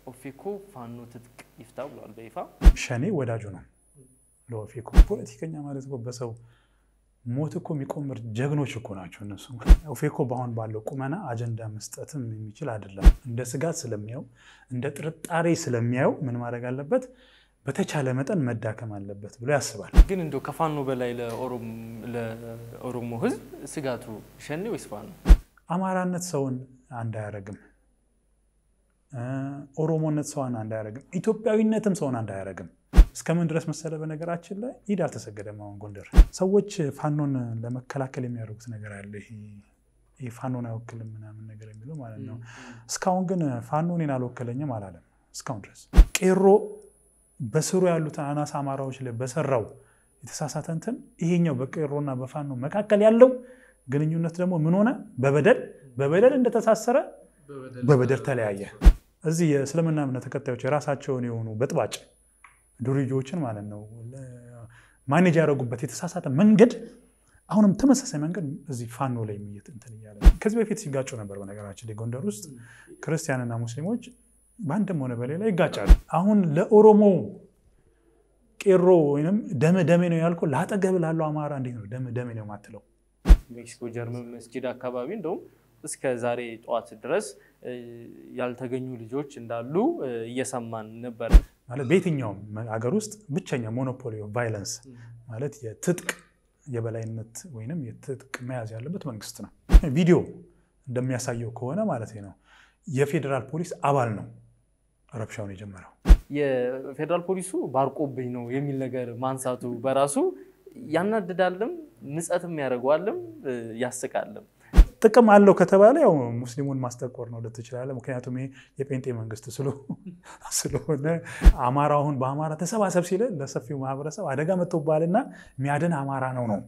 ኦፌኮ ፋኖ ትጥቅ ይፍታ ብለዋል በይፋ። ሸኔ ወዳጁ ነው ለኦፌኮ። ፖለቲከኛ ማለት እኮ በሰው ሞት እኮ የሚቆምር ጀግኖች እኮ ናቸው እነሱ። ኦፌኮ በአሁን ባለው ቁመና አጀንዳ መስጠትም የሚችል አይደለም። እንደ ስጋት ስለሚያው እንደ ጥርጣሬ ስለሚያየው ምን ማድረግ አለበት? በተቻለ መጠን መዳከም አለበት ብሎ ያስባል። ግን እንደው ከፋኖ በላይ ለኦሮሞ ሕዝብ ስጋቱ ሸኔ ወይስ ፋኖ? አማራነት ሰውን አንድ አያረግም። ኦሮሞነት ሰውን አንድ አያረግም። ኢትዮጵያዊነትም ሰውን አንድ አያረግም። እስከምን ድረስ መሰለ? በነገራችን ላይ ኢድ አልተሰገደም። አሁን ጎንደር ሰዎች ፋኖን ለመከላከል የሚያደርጉት ነገር አለ። ይሄ ፋኖን አይወክልም ምናምን ነገር የሚለው ማለት ነው። እስካሁን ግን ፋኖ እኔን አልወከለኝም አላለም። እስካሁን ድረስ ቄሮ በስሩ ያሉትን አናሳ አማራዎች ላይ በሰራው የተሳሳተ እንትን ይሄኛው በቄሮና በፋኖ መካከል ያለው ግንኙነት ደግሞ ምን ሆነ? በበደል በበደል እንደተሳሰረ በበደል ተለያየ። እዚህ የእስልምና እምነት ተከታዮች የራሳቸውን የሆኑ በጥባጭ ዱርዬዎችን ማለት ነው ማኔጅ ያደረጉበት የተሳሳተ መንገድ አሁንም ተመሳሳይ መንገድ እዚህ ፋኖ ላይ የሚየት እንትን እያለ ከዚህ በፊት ሲጋጩ ነበር። በነገራችን ላይ ጎንደር ውስጥ ክርስቲያንና ሙስሊሞች በአንድም ሆነ በሌላ ይጋጫሉ። አሁን ለኦሮሞ ቄሮ ወይም ደመ ደሜ ነው ያልከው ለአጠገብ ላለው አማራ እንዴት ነው ደመ ደሜ ነው የማትለው? ሜክሲኮ ጀርመን መስጊድ አካባቢ እንደውም እስከ ዛሬ ጠዋት ድረስ ያልተገኙ ልጆች እንዳሉ እየሰማን ነበር። ማለት በየትኛውም ሀገር ውስጥ ብቸኛ ሞኖፖሊ ቫይለንስ ማለት የትጥቅ የበላይነት ወይም የትጥቅ መያዝ ያለበት መንግስት ነው። ቪዲዮ እንደሚያሳየው ከሆነ ማለት ነው የፌዴራል ፖሊስ አባል ነው ረብሻውን የጀመረው። የፌዴራል ፖሊሱ ባርቆብኝ ነው የሚል ነገር ማንሳቱ በራሱ ያናድዳልም፣ ምጸትም ያደርገዋልም፣ ያስቃልም። ጥቅም አለው ከተባለ ያው ሙስሊሙን ማስጠቆር ነው ልትችላለህ። ምክንያቱም ይሄ የጴንጤ መንግስት ስለሆነ አማራ አሁን በአማራ ተሰባሰብ ሲል ለሰፊው ማህበረሰብ አደጋ መጥቶባልና የሚያድን አማራ ነው ነው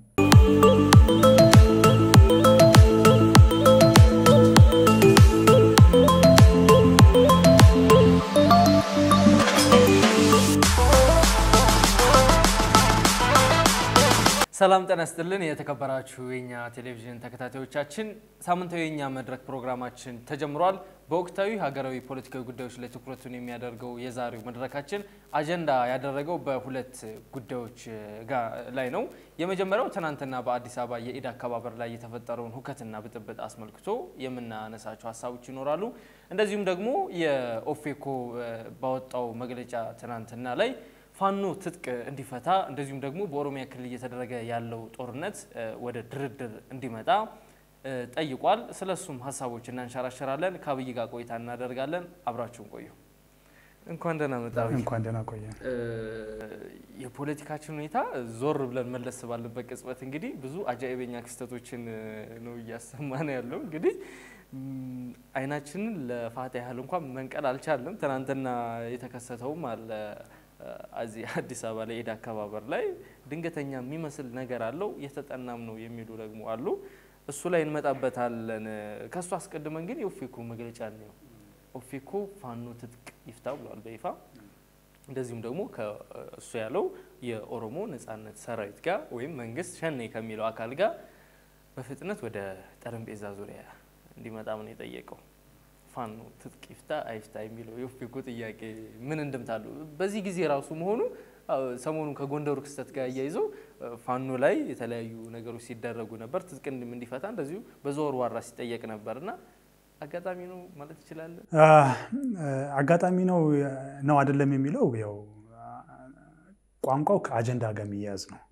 ሰላም ጤና ይስጥልን። የተከበራችሁ የኛ ቴሌቪዥን ተከታታዮቻችን ሳምንታዊ የኛ መድረክ ፕሮግራማችን ተጀምሯል። በወቅታዊ ሀገራዊ ፖለቲካዊ ጉዳዮች ላይ ትኩረቱን የሚያደርገው የዛሬው መድረካችን አጀንዳ ያደረገው በሁለት ጉዳዮች ላይ ነው። የመጀመሪያው ትናንትና በአዲስ አበባ የኢድ አከባበር ላይ የተፈጠረውን ሁከትና ብጥብጥ አስመልክቶ የምናነሳቸው ሀሳቦች ይኖራሉ። እንደዚሁም ደግሞ የኦፌኮ ባወጣው መግለጫ ትናንትና ላይ ፋኖ ትጥቅ እንዲፈታ እንደዚሁም ደግሞ በኦሮሚያ ክልል እየተደረገ ያለው ጦርነት ወደ ድርድር እንዲመጣ ጠይቋል። ስለሱም ሀሳቦች እናንሸራሸራለን። ከአብይ ጋር ቆይታ እናደርጋለን። አብራችሁን ቆዩ። እንኳን ደህና መጣ። እንኳን ደህና ቆየ። የፖለቲካችን ሁኔታ ዞር ብለን መለስ ባለበት ቅጽበት እንግዲህ ብዙ አጃኢበኛ ክስተቶችን ነው እያሰማን ያለው። እንግዲህ አይናችንን ለፋታ ያህል እንኳን መንቀል አልቻለም። ትናንትና የተከሰተውም አለ እዚህ አዲስ አበባ ላይ ኢድ አከባበር ላይ ድንገተኛ የሚመስል ነገር አለው የተጠናም ነው የሚሉ ደግሞ አሉ። እሱ ላይ እንመጣበታለን። ከእሱ አስቀድመን ግን የኦፌኮ መግለጫ ነው። ኦፌኮ ፋኖ ትጥቅ ይፍታ ብለዋል በይፋ እንደዚሁም ደግሞ ከእሱ ያለው የኦሮሞ ነጻነት ሰራዊት ጋር ወይም መንግስት ሸኔ ከሚለው አካል ጋር በፍጥነት ወደ ጠረጴዛ ዙሪያ እንዲመጣም ነው የጠየቀው። ፋኖ ትጥቅ ይፍታ አይፍታ የሚለው የኦፌኮ ጥያቄ ምን እንድምታሉ? በዚህ ጊዜ ራሱ መሆኑ ሰሞኑን ከጎንደሩ ክስተት ጋር አያይዞ ፋኖ ላይ የተለያዩ ነገሮች ሲደረጉ ነበር። ትጥቅ እንዲፈታ እንደዚሁ በዘወር ዋራ ሲጠየቅ ነበር እና አጋጣሚ ነው ማለት ይችላለን። አጋጣሚ ነው ነው አይደለም የሚለው ያው ቋንቋው ከአጀንዳ ጋር የሚያያዝ ነው።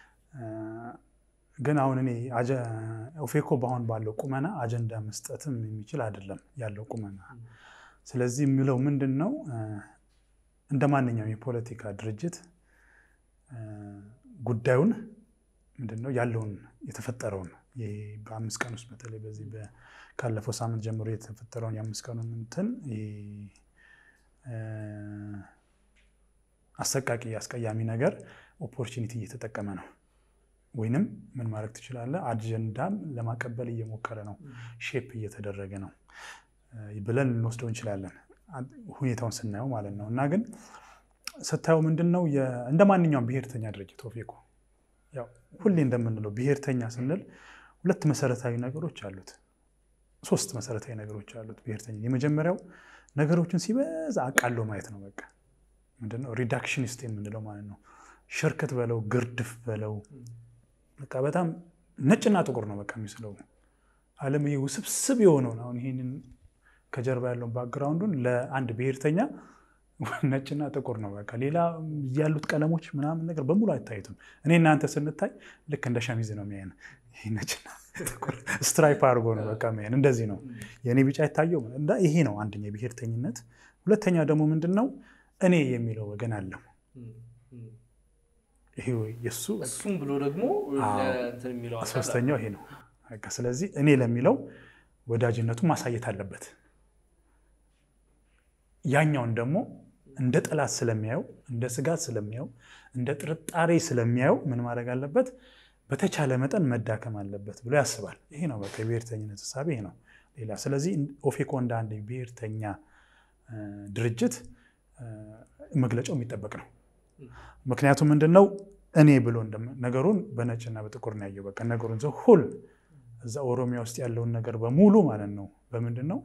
ግን አሁን እኔ ኦፌኮ በአሁን ባለው ቁመና አጀንዳ መስጠትም የሚችል አይደለም ያለው ቁመና። ስለዚህ የሚለው ምንድን ነው እንደ ማንኛውም የፖለቲካ ድርጅት ጉዳዩን ምንድን ነው ያለውን የተፈጠረውን በአምስት ቀን ውስጥ በተለይ በዚህ ካለፈው ሳምንት ጀምሮ የተፈጠረውን የአምስት ቀኑን እንትን አሰቃቂ አስቀያሚ ነገር ኦፖርቹኒቲ እየተጠቀመ ነው ወይንም ምን ማድረግ ትችላለህ፣ አጀንዳም ለማቀበል እየሞከረ ነው፣ ሼፕ እየተደረገ ነው ብለን ልንወስደው እንችላለን፣ ሁኔታውን ስናየው ማለት ነው። እና ግን ስታየው ምንድን ነው እንደ ማንኛውም ብሔርተኛ ድርጅት ኦፌኮ ያው ሁሌ እንደምንለው ብሔርተኛ ስንል ሁለት መሰረታዊ ነገሮች አሉት፣ ሶስት መሰረታዊ ነገሮች አሉት ብሔርተኛ። የመጀመሪያው ነገሮችን ሲበዛ አቃሎ ማየት ነው። በቃ ምንድነው ሪዳክሽኒስት የምንለው ማለት ነው። ሽርክት በለው ግርድፍ በለው በቃ በጣም ነጭና ጥቁር ነው በቃ የሚስለው ዓለም ይሄ ውስብስብ የሆነውን አሁን ይህንን ከጀርባ ያለውን ባክግራውንዱን ለአንድ ብሔርተኛ ነጭና ጥቁር ነው በቃ ሌላ ያሉት ቀለሞች ምናምን ነገር በሙሉ አይታዩትም። እኔ እናንተ ስንታይ ልክ እንደ ሸሚዝ ነው የሚያየን። ይሄ ነጭና ጥቁር ስትራይፕ አድርጎ ነው በቃ የሚያየን። እንደዚህ ነው የእኔ ቢጫ አይታየው። ይሄ ነው አንደኛ የብሔርተኝነት። ሁለተኛ ደግሞ ምንድን ነው እኔ የሚለው ወገን አለው። ይሄ የእሱ እሱም ብሎ ደግሞ እንትን የሚለው አካል አለ። ሶስተኛው ይሄ ነው። በቃ ስለዚህ እኔ ለሚለው ወዳጅነቱ ማሳየት አለበት። ያኛውን ደግሞ እንደ ጠላት ስለሚያየው፣ እንደ ስጋት ስለሚያየው፣ እንደ ጥርጣሬ ስለሚያየው ምን ማድረግ አለበት? በተቻለ መጠን መዳከም አለበት ብሎ ያስባል። ይሄ ነው በቃ የብሔርተኝነት ሀሳብ ይሄ ነው። ሌላ ስለዚህ ኦፌኮ እንደ አንድ ብሔርተኛ ድርጅት መግለጫው የሚጠበቅ ነው። ምክንያቱም ምንድን ነው እኔ ብሎ ነገሩን በነጭና በጥቁር ነው ያየው። በቃ ነገሩን ዘ ሁል እዛ ኦሮሚያ ውስጥ ያለውን ነገር በሙሉ ማለት ነው በምንድን ነው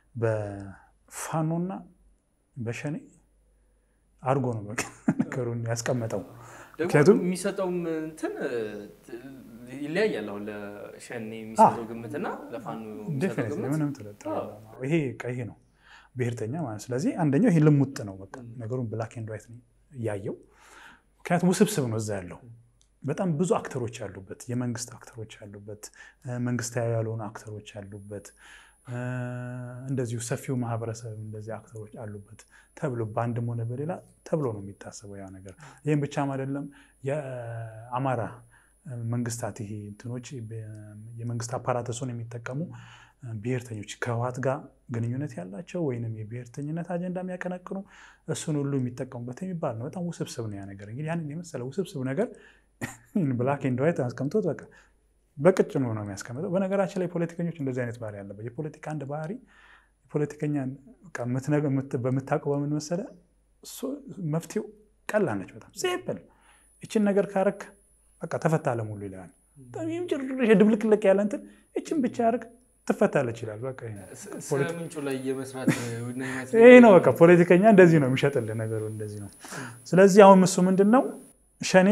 በፋኖና በሸኔ አድርጎ ነው በቃ ነገሩን ያስቀመጠው። ምክንያቱም የሚሰጠውም እንትን ይለያያል። አሁን ለሸኔ የሚሰጠው ግምትና ለፋኖ የሚሰጠው ግምት ምንም ጥርጥር ይሄ ይሄ ነው ብሔርተኛ ማለት ስለዚህ አንደኛው ይሄ ልሙጥ ነው በቃ ነገሩን ብላክ ኤንድ ዋይት እያየው ምክንያቱም ውስብስብ ነው እዛ ያለው በጣም ብዙ አክተሮች ያሉበት የመንግስት አክተሮች ያሉበት መንግስታዊ ያልሆኑ አክተሮች ያሉበት እንደዚሁ ሰፊው ማህበረሰብ እንደዚህ አክተሮች አሉበት ተብሎ በአንድም ሆነ በሌላ ተብሎ ነው የሚታሰበው ያ ነገር። ይህም ብቻም አይደለም። የአማራ መንግስታት ይሄ እንትኖች የመንግስት አፓራተሱን የሚጠቀሙ ብሔርተኞች ከህወሓት ጋር ግንኙነት ያላቸው ወይንም የብሔርተኝነት አጀንዳ የሚያቀነቅኑ እሱን ሁሉ የሚጠቀሙበት የሚባል ነው። በጣም ውስብስብ ነው ያ ነገር። እንግዲህ ያንን የመሰለ ውስብስብ ነገር ብላክ ኤንድ ዋይት አስቀምጦት በቃ በቅጭኑ ነው የሚያስቀምጠው። በነገራችን ላይ ፖለቲከኞች እንደዚህ አይነት ባህሪ ያለበት የፖለቲካ አንድ ባህሪ ፖለቲከኛ በምታውቀው በምን መሰለህ መፍትሄው ቀላል ነች። በጣም ሲምፕል ይችን ነገር ካረክ በቃ ተፈታ ለሙሉ ይላል። ጭራሽ ድብልቅልቅ ያለ እንትን ይችን ብቻ ያርግ ትፈታለች ይላል። በቃ ምንጩ ላይ የመስራት ይሄ ነው በቃ ፖለቲከኛ እንደዚህ ነው የሚሸጥልህ ነገሩ እንደዚህ ነው። ስለዚህ አሁን እሱ ምንድን ነው ሸኔ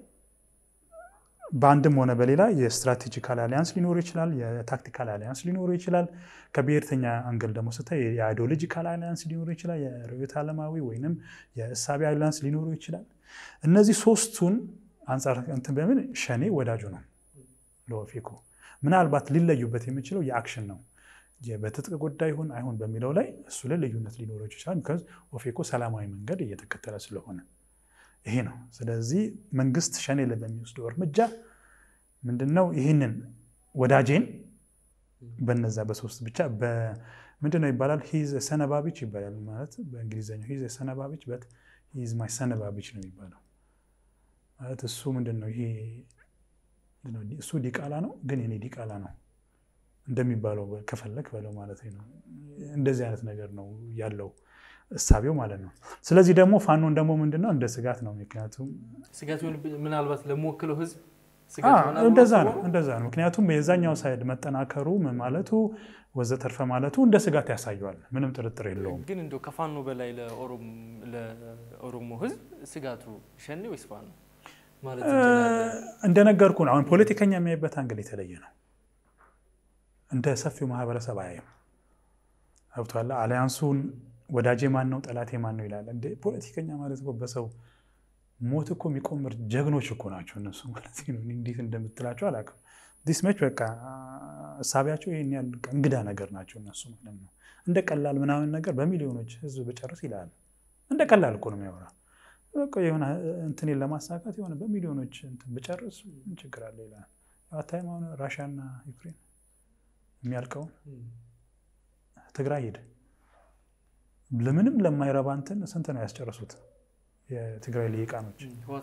በአንድም ሆነ በሌላ የስትራቴጂካል አሊያንስ ሊኖሩ ይችላል፣ የታክቲካል አሊያንስ ሊኖሩ ይችላል። ከብሔርተኛ አንገል ደግሞ ስታይ የአይዲዮሎጂካል አሊያንስ ሊኖሩ ይችላል፣ የርዕዮተ ዓለማዊ ወይንም የእሳቤ አሊያንስ ሊኖሩ ይችላል። እነዚህ ሶስቱን አንጻር እንትን በምን ሸኔ ወዳጁ ነው ለኦፌኮ። ምናልባት ሊለዩበት የሚችለው የአክሽን ነው በትጥቅ ጉዳይ ይሁን አይሁን በሚለው ላይ እሱ ላይ ልዩነት ሊኖረው ይችላል። ቢካዝ ኦፌኮ ሰላማዊ መንገድ እየተከተለ ስለሆነ ይሄ ነው። ስለዚህ መንግስት ሸኔ ላይ በሚወስደው እርምጃ ምንድነው ይህንን ወዳጄን በነዛ በሶስት ብቻ ምንድነው ይባላል ሂዝ ሰነባቢች ይባላል። ማለት በእንግሊዝኛው ሂዝ ሰነባቢች በት ሂዝ ማይ ሰነባቢች ነው የሚባለው። ማለት እሱ ምንድን ነው ይሄ እሱ ዲቃላ ነው፣ ግን የኔ ዲቃላ ነው እንደሚባለው ከፈለክ በለው ማለት ነው። እንደዚህ አይነት ነገር ነው ያለው እሳቤው ማለት ነው። ስለዚህ ደግሞ ፋኖን ደግሞ ምንድነው እንደ ስጋት ነው። ምክንያቱም ስጋት ምናልባት ለሚወክለው ህዝብ እንደዛ ነው እንደዛ ነው። ምክንያቱም የዛኛው ሳይድ መጠናከሩ ማለቱ ወዘተርፈ ማለቱ እንደ ስጋት ያሳየዋል። ምንም ጥርጥር የለውም። ግን እንደው ከፋኖ በላይ ለኦሮሞ ህዝብ ስጋቱ ሸኔ ወይስ ፋኖ ማለት እንደነገርኩ ነው። አሁን ፖለቲከኛ የሚያይበት አንግል የተለየ ነው። እንደ ሰፊው ማህበረሰብ አያይም። ገብቶሃል? አሊያንሱን ወዳጄ ማን ነው ጠላቴ ማን ነው ይላል። እንደ ፖለቲከኛ ማለት እኮ በሰው ሞት እኮ የሚቆምር ጀግኖች እኮ ናቸው እነሱ ማለት ነው። እንዴት እንደምትላቸው አላውቅም። ዲስመች በቃ እሳቢያቸው ይህን ያህል እንግዳ ነገር ናቸው እነሱ ማለት ነው። እንደ ቀላል ምናምን ነገር በሚሊዮኖች ህዝብ በጨርስ ይላል። እንደ ቀላል እኮ ነው የሚያወራ በቃ የሆነ እንትኔን ለማሳካት የሆነ በሚሊዮኖች እንትን ብጨርስ ምን ችግር አለ ይላል። አታይም አሁን ራሽያና ዩክሬን የሚያልቀውን ትግራይ ሄደ ለምንም ለማይረባ እንትን ስንት ነው ያስጨረሱት? የትግራይ ልሂቃኖች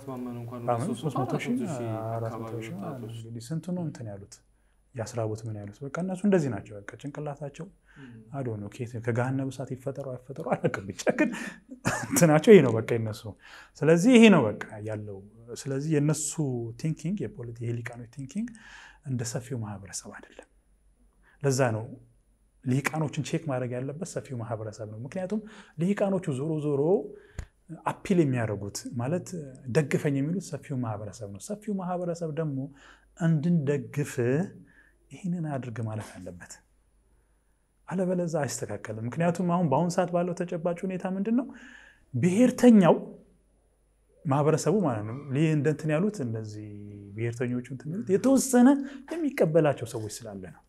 ስንት ነው እንትን ያሉት ያስራቡት ምን ያሉት በቃ እነሱ እንደዚህ ናቸው። በቃ ጭንቅላታቸው አዶ ነው ከገሃነመ እሳት ይፈጠሩ አይፈጠሩ አላውቅም፣ ብቻ ግን እንትናቸው ይሄ ነው በቃ የነሱ። ስለዚህ ይሄ ነው በቃ ያለው። ስለዚህ የነሱ ቲንኪንግ የፖለቲ የሊቃኖች ቲንኪንግ እንደ ሰፊው ማህበረሰብ አይደለም። ለዛ ነው ልሂቃኖችን ቼክ ማድረግ ያለበት ሰፊው ማህበረሰብ ነው። ምክንያቱም ልሂቃኖቹ ዞሮ ዞሮ አፒል የሚያደርጉት ማለት ደግፈኝ የሚሉት ሰፊው ማህበረሰብ ነው። ሰፊው ማህበረሰብ ደግሞ እንድንደግፍ ይህንን አድርግ ማለት አለበት። አለበለዛ አይስተካከልም። ምክንያቱም አሁን በአሁኑ ሰዓት ባለው ተጨባጭ ሁኔታ ምንድን ነው ብሔርተኛው ማህበረሰቡ ማለት ነው እንደ እንትን ያሉት እነዚህ ብሔርተኞቹ እንትን የሚሉት የተወሰነ የሚቀበላቸው ሰዎች ስላለ ነው።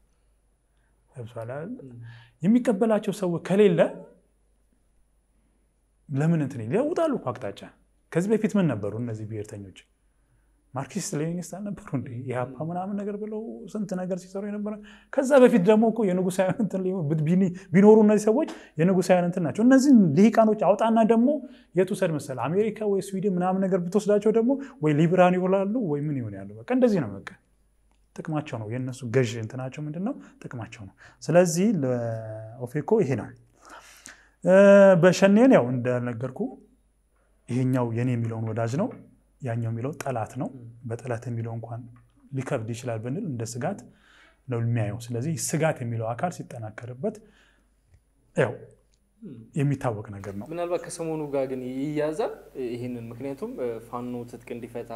የሚቀበላቸው ሰዎች ከሌለ ለምን እንትን ይለውጣሉ እኮ አቅጣጫ። ከዚህ በፊት ምን ነበሩ እነዚህ ብሔርተኞች? ማርክሲስት ሌኒኒስት አልነበሩ እንደ ኢህአፓ ምናምን ነገር ብለው ስንት ነገር ሲሰሩ የነበረ። ከዛ በፊት ደግሞ እኮ የንጉሳውያን እንትን ቢኖሩ እነዚህ ሰዎች የንጉሳውያን እንትን ናቸው። እነዚህን ልሂቃኖች አውጣና ደግሞ የት ውሰድ መሰለህ አሜሪካ ወይ ስዊድን ምናምን ነገር ብትወስዳቸው ደግሞ ወይ ሊብራን ይሆናሉ ወይ ምን ይሆን ያሉ። በቃ እንደዚህ ነው። በቃ ጥቅማቸው ነው የእነሱ ገዥ እንትናቸው ምንድን ነው ጥቅማቸው ነው። ስለዚህ ለኦፌኮ ይሄ ነው። በሸኔን ያው እንዳልነገርኩ ይሄኛው የኔ የሚለውን ወዳጅ ነው ያኛው የሚለው ጠላት ነው። በጠላት የሚለው እንኳን ሊከብድ ይችላል ብንል እንደ ስጋት ነው የሚያየው። ስለዚህ ስጋት የሚለው አካል ሲጠናከርበት ያው የሚታወቅ ነገር ነው። ምናልባት ከሰሞኑ ጋር ግን ይያዛል ይህንን ምክንያቱም ፋኖ ትጥቅ እንዲፈታ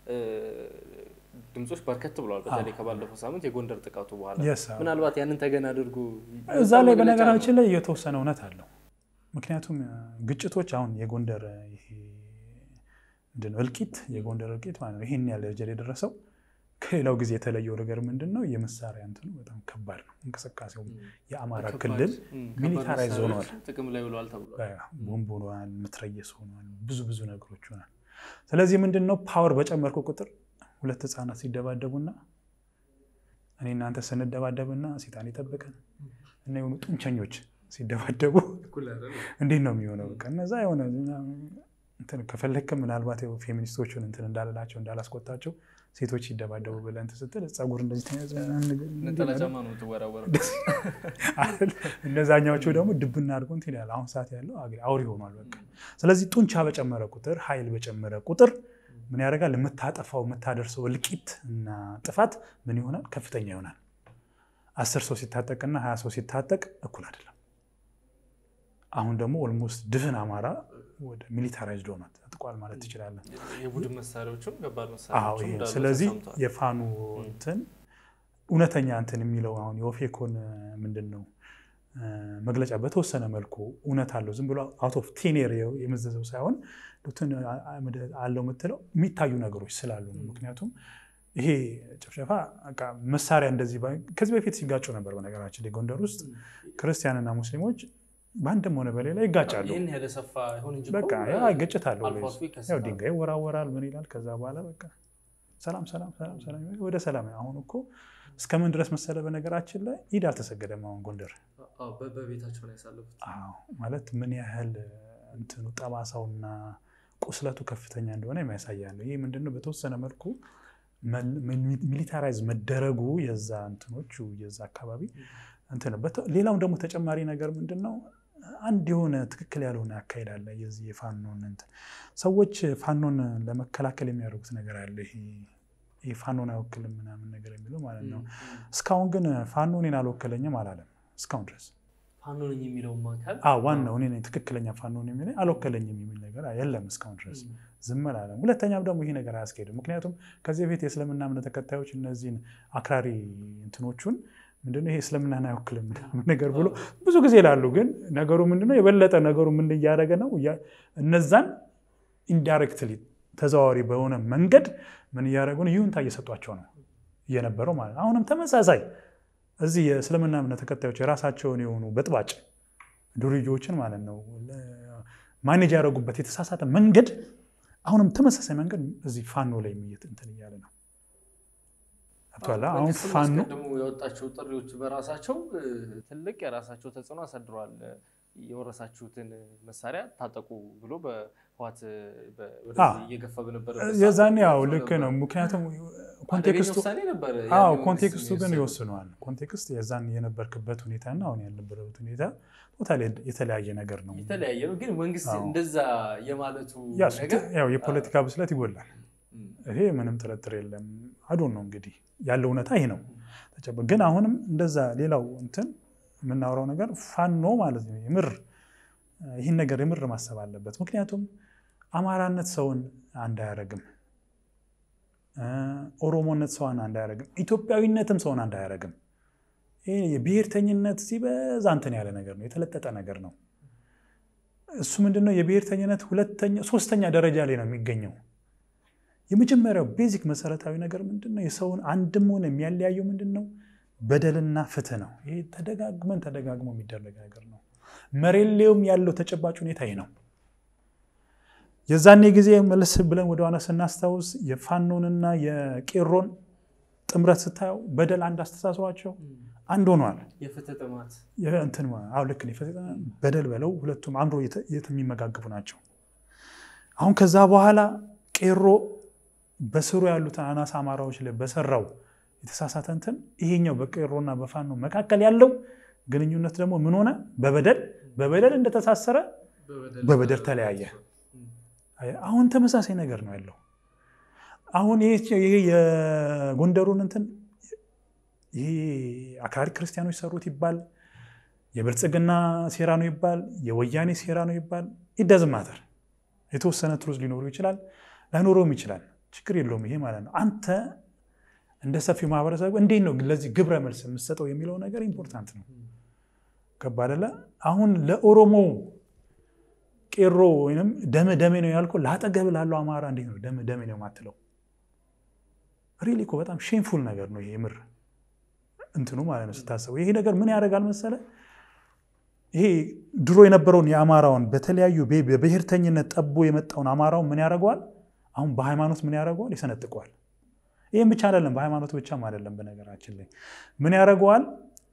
ድምፆች በርከት ብለዋል። በተለይ ከባለፈው ሳምንት የጎንደር ጥቃቱ በኋላ ምናልባት ያንን ተገን አድርጎ እዛ ላይ በነገራችን ላይ የተወሰነ እውነት አለው። ምክንያቱም ግጭቶች አሁን የጎንደር ምንድን ነው እልቂት የጎንደር እልቂት ማለት ነው። ይህን ያለ ደረጃ የደረሰው ከሌላው ጊዜ የተለየው ነገር ምንድን ነው? የመሳሪያ እንትኑ በጣም ከባድ ነው። እንቅስቃሴው የአማራ ክልል ሚሊታራይዝ ሆኗል። ጥቅም ላይ ውለዋል ተብሏል። ቦምብ ሆኗል፣ ምትረየስ ሆኗል፣ ብዙ ብዙ ነገሮች ሆኗል። ስለዚህ ምንድን ነው ፓወር በጨመርኩ ቁጥር ሁለት ህፃናት ሲደባደቡና እኔ እናንተ ስንደባደብና ሴጣን ይጠብቀን እና የሆኑ ጡንቸኞች ሲደባደቡ እንዴት ነው የሚሆነው? በቃ እነዛ የሆነ ከፈለግክም ምናልባት ፌሚኒስቶቹን እንትን እንዳልላቸው እንዳላስቆጣቸው ሴቶች ሲደባደቡ ብለህ እንትን ስትል ፀጉር እንደዚህ ተያዘ እነዛኛዎቹ ደግሞ ድብና አድርጎ እንትን ይላል። አሁን ሰዓት ያለው አውሪ ሆኗል በቃ። ስለዚህ ጡንቻ በጨመረ ቁጥር ኃይል በጨመረ ቁጥር ምን ያደርጋል? የምታጠፋው የምታደርሰው እልቂት እና ጥፋት ምን ይሆናል? ከፍተኛ ይሆናል። አስር ሰው ሲታጠቅና ሀያ ሰው ሲታጠቅ እኩል አይደለም። አሁን ደግሞ ኦልሞስት ድፍን አማራ ወደ ሚሊታራይዝድ ሆኗል ተጥቋል ማለት ትችላለን። የቡድን መሳሪያዎችም ከባድ አዎ መሳሪያዎችም ይሄ እንዳሉ ስለዚህ ተሰምቷል። የፋኑ እንትን እውነተኛ እንትን የሚለው አሁን የኦፌኮን ምንድን ነው መግለጫ በተወሰነ መልኩ እውነት አለው። ዝም ብሎ አውት ኦፍ ቴኔር የመዘዘው ሳይሆን እንትን አለው የምትለው የሚታዩ ነገሮች ስላሉ ነው። ምክንያቱም ይሄ ጭፍጨፋ በቃ መሳሪያ እንደዚህ ባ- ከዚህ በፊት ሲጋጩ ነበር። በነገራችን ላይ ጎንደር ውስጥ ክርስቲያንና ሙስሊሞች በአንድም ሆነ በሌላ ይጋጫሉ። ይህን ያህል ሰፋ ይሁን እንጂ በቃ እኮ ያ ግጭት አለው። አልፎ አልፎ ያው ይከሰታል። ድንጋይ ይወራወራል፣ ምን ይላል። ከዛ በኋላ በቃ ሰላም ሰላም ሰላም ሰላም ወደ ሰላም። አሁን እኮ እስከምን ድረስ መሰለ በነገራችን ላይ ኢድ አልተሰገደም። አሁን ጎንደር አዎ፣ በ- በቤታቸው ነው ያሳለፉት። አዎ ማለት ምን ያህል እንትኑ ጠባሳውና ቁስለቱ ከፍተኛ እንደሆነ የሚያሳያ ነው። ይህ ምንድነው በተወሰነ መልኩ ሚሊታራይዝ መደረጉ የዛ እንትኖቹ የዛ አካባቢ እንትን ነው። በተ- ሌላውም ደግሞ ተጨማሪ ነገር ምንድን ነው አንድ የሆነ ትክክል ያልሆነ አካሄድ አለ። የዚህ የፋኖን እንትን ሰዎች ፋኖን ለመከላከል የሚያደርጉት ነገር አለ። ይሄ ይሄ ፋኖን አይወክልም ምናምን ነገር የሚለው ማለት ነው። እስካሁን ግን ፋኖ እኔን አልወከለኝም አላለም እስካሁን ድረስ ፋኖ ነኝ የሚለውም አካል አዎ ዋናው እኔ ነኝ ትክክለኛ ፋኖ ነው የሚለኝ አልወከለኝም የሚል ነገር የለም እስካሁን ድረስ ዝም አላለም። ሁለተኛም ደግሞ ይሄ ነገር አያስኬድም። ምክንያቱም ከዚህ በፊት የእስልምና እምነት ተከታዮች እነዚህን አክራሪ እንትኖቹን ምንድነው ይሄ እስልምናን አይወክልም ምናምን ነገር ብሎ ብዙ ጊዜ ይላሉ። ግን ነገሩ ምንድነው የበለጠ ነገሩ ምን እያደረገ ነው? እያ- እነዛን ኢንዳይሬክትሊ ተዘዋዋሪ በሆነ መንገድ ምን እያደረጉ ነው? ይሁንታ እየሰጧቸው ነው እየነበረው ማለት ነው። አሁንም ተመሳሳይ እዚህ የእስልምና እምነት ተከታዮች የራሳቸውን የሆኑ በጥባጭ ዱርዬዎችን ማለት ነው ማኔጅ ያደረጉበት የተሳሳተ መንገድ አሁንም ተመሳሳይ መንገድ እዚህ ፋኖ ላይ የሚየት እንትን እያለ ነው። ገብቶሃል? አሁን መንግስትም ፋኖ አስቀድሞ ያወጣቸው ጥሪዎች በራሳቸው እ፣ ትልቅ የራሳቸው ተጽዕኖ አሳድረዋል። እ፣ የወረሳችሁትን መሳሪያ ታጠቁ ብሎ በህዋት በ- ወደዚህ አዎ። እየገፋ በነበረበት የዛኔ ሰዓት ያው ተጽዕኖ ልክ ነው። ነበር። ምክንያቱም አደገኛ ኮንቴክስቱ ውሳኔ ነበር። አዎ ያኔ መንግስት ኮንቴክስቱ ግን የወሰደው። ይወስነዋል። ኮንቴክስት የዛን የነበርክበት ሁኔታና አሁን ያልነበረበት ሁኔታ ቶታሊ የተለያየ ነገር ነው። የተለያየ ነው። ግን መንግስት አዎ። እንደዛ የማለቱ ያ እሱ ነገር ያው የፖለቲካ ብስለት ይጎላል። እም፣ ይሄ ምንም ጥርጥር የለም። አዶን ነው እንግዲህ ያለው እውነታ ይሄ ነው። ተጨበ- ግን አሁንም እንደዛ ሌላው እንትን የምናወራው ነገር ፋኖ ማለት ነው የምር ይህን ነገር የምር ማሰብ አለበት። ምክንያቱም አማራነት ሰውን አንድ አያረግም፣ ኦሮሞነት ሰውን አንድ አያረግም፣ ኢትዮጵያዊነትም ሰውን አንድ አያረግም። ይህ የብሔርተኝነት ሲበዛ እንትን ያለ ነገር ነው፣ የተለጠጠ ነገር ነው። እሱ ምንድነው የብሔርተኝነት ሁለተኛ ሶስተኛ ደረጃ ላይ ነው የሚገኘው። የመጀመሪያው ቤዚክ መሰረታዊ ነገር ምንድነው? የሰውን አንድም ሆነ የሚያለያየው ምንድነው? በደልና ፍትህ ነው። ይሄ ተደጋግመን ተደጋግሞ የሚደረግ ነገር ነው። መሬት ላይም ያለው ተጨባጭ ሁኔታ ይህ ነው። የዛኔ ጊዜ መለስ ብለን ወደ ኋላ ስናስታውስ የፋኖንና የቄሮን ጥምረት ስታየው በደል አንድ አስተሳስሯቸው አንድ ሆኗል። የፍትህ ጥማት እንትን አዎ ልክ ነው። በደል በለው ሁለቱም አምሮ የሚመጋግቡ ናቸው። አሁን ከዛ በኋላ ቄሮ በስሩ ያሉትን አናሳ አማራዎች ላይ በሰራው የተሳሳተ እንትን ይሄኛው በቄሮና በፋኖ መካከል ያለው ግንኙነት ደግሞ ምን ሆነ? በበደል በበደል እንደተሳሰረ በበደል ተለያየ። አሁን ተመሳሳይ ነገር ነው ያለው። አሁን ይሄ የጎንደሩን እንትን ይሄ አክራሪ ክርስቲያኖች ሰሩት ይባል፣ የብልጽግና ሴራ ነው ይባል፣ የወያኔ ሴራ ነው ይባል፣ ይደዝማተር የተወሰነ ትሩዝ ሊኖሩ ይችላል፣ ላይኖረውም ይችላል። ችግር የለውም ይሄ ማለት ነው። አንተ እንደ ሰፊው ማህበረሰብ እንዴት ነው ለዚህ ግብረ መልስ የምትሰጠው የሚለው ነገር ኢምፖርታንት ነው። ገባ አይደለ? አሁን ለኦሮሞ ቄሮ ወይም ደመ ደሜ ነው ያልከው ለአጠገብ ላለው አማራ እንዴት ነው ደመ ደሜ ነው የማትለው? ሪሊ እኮ በጣም ሼምፉል ነገር ነው ይሄ ምር እንትኑ ማለት ነው ስታስበው። ይሄ ነገር ምን ያደርጋል መሰለ ይሄ ድሮ የነበረውን የአማራውን በተለያዩ በብሔርተኝነት ጠቦ የመጣውን አማራውን ምን ያደርገዋል? አሁን በሃይማኖት ምን ያደርገዋል? ይሰነጥቀዋል። ይህም ብቻ አይደለም፣ በሃይማኖት ብቻም አይደለም። በነገራችን ላይ ምን ያደርገዋል?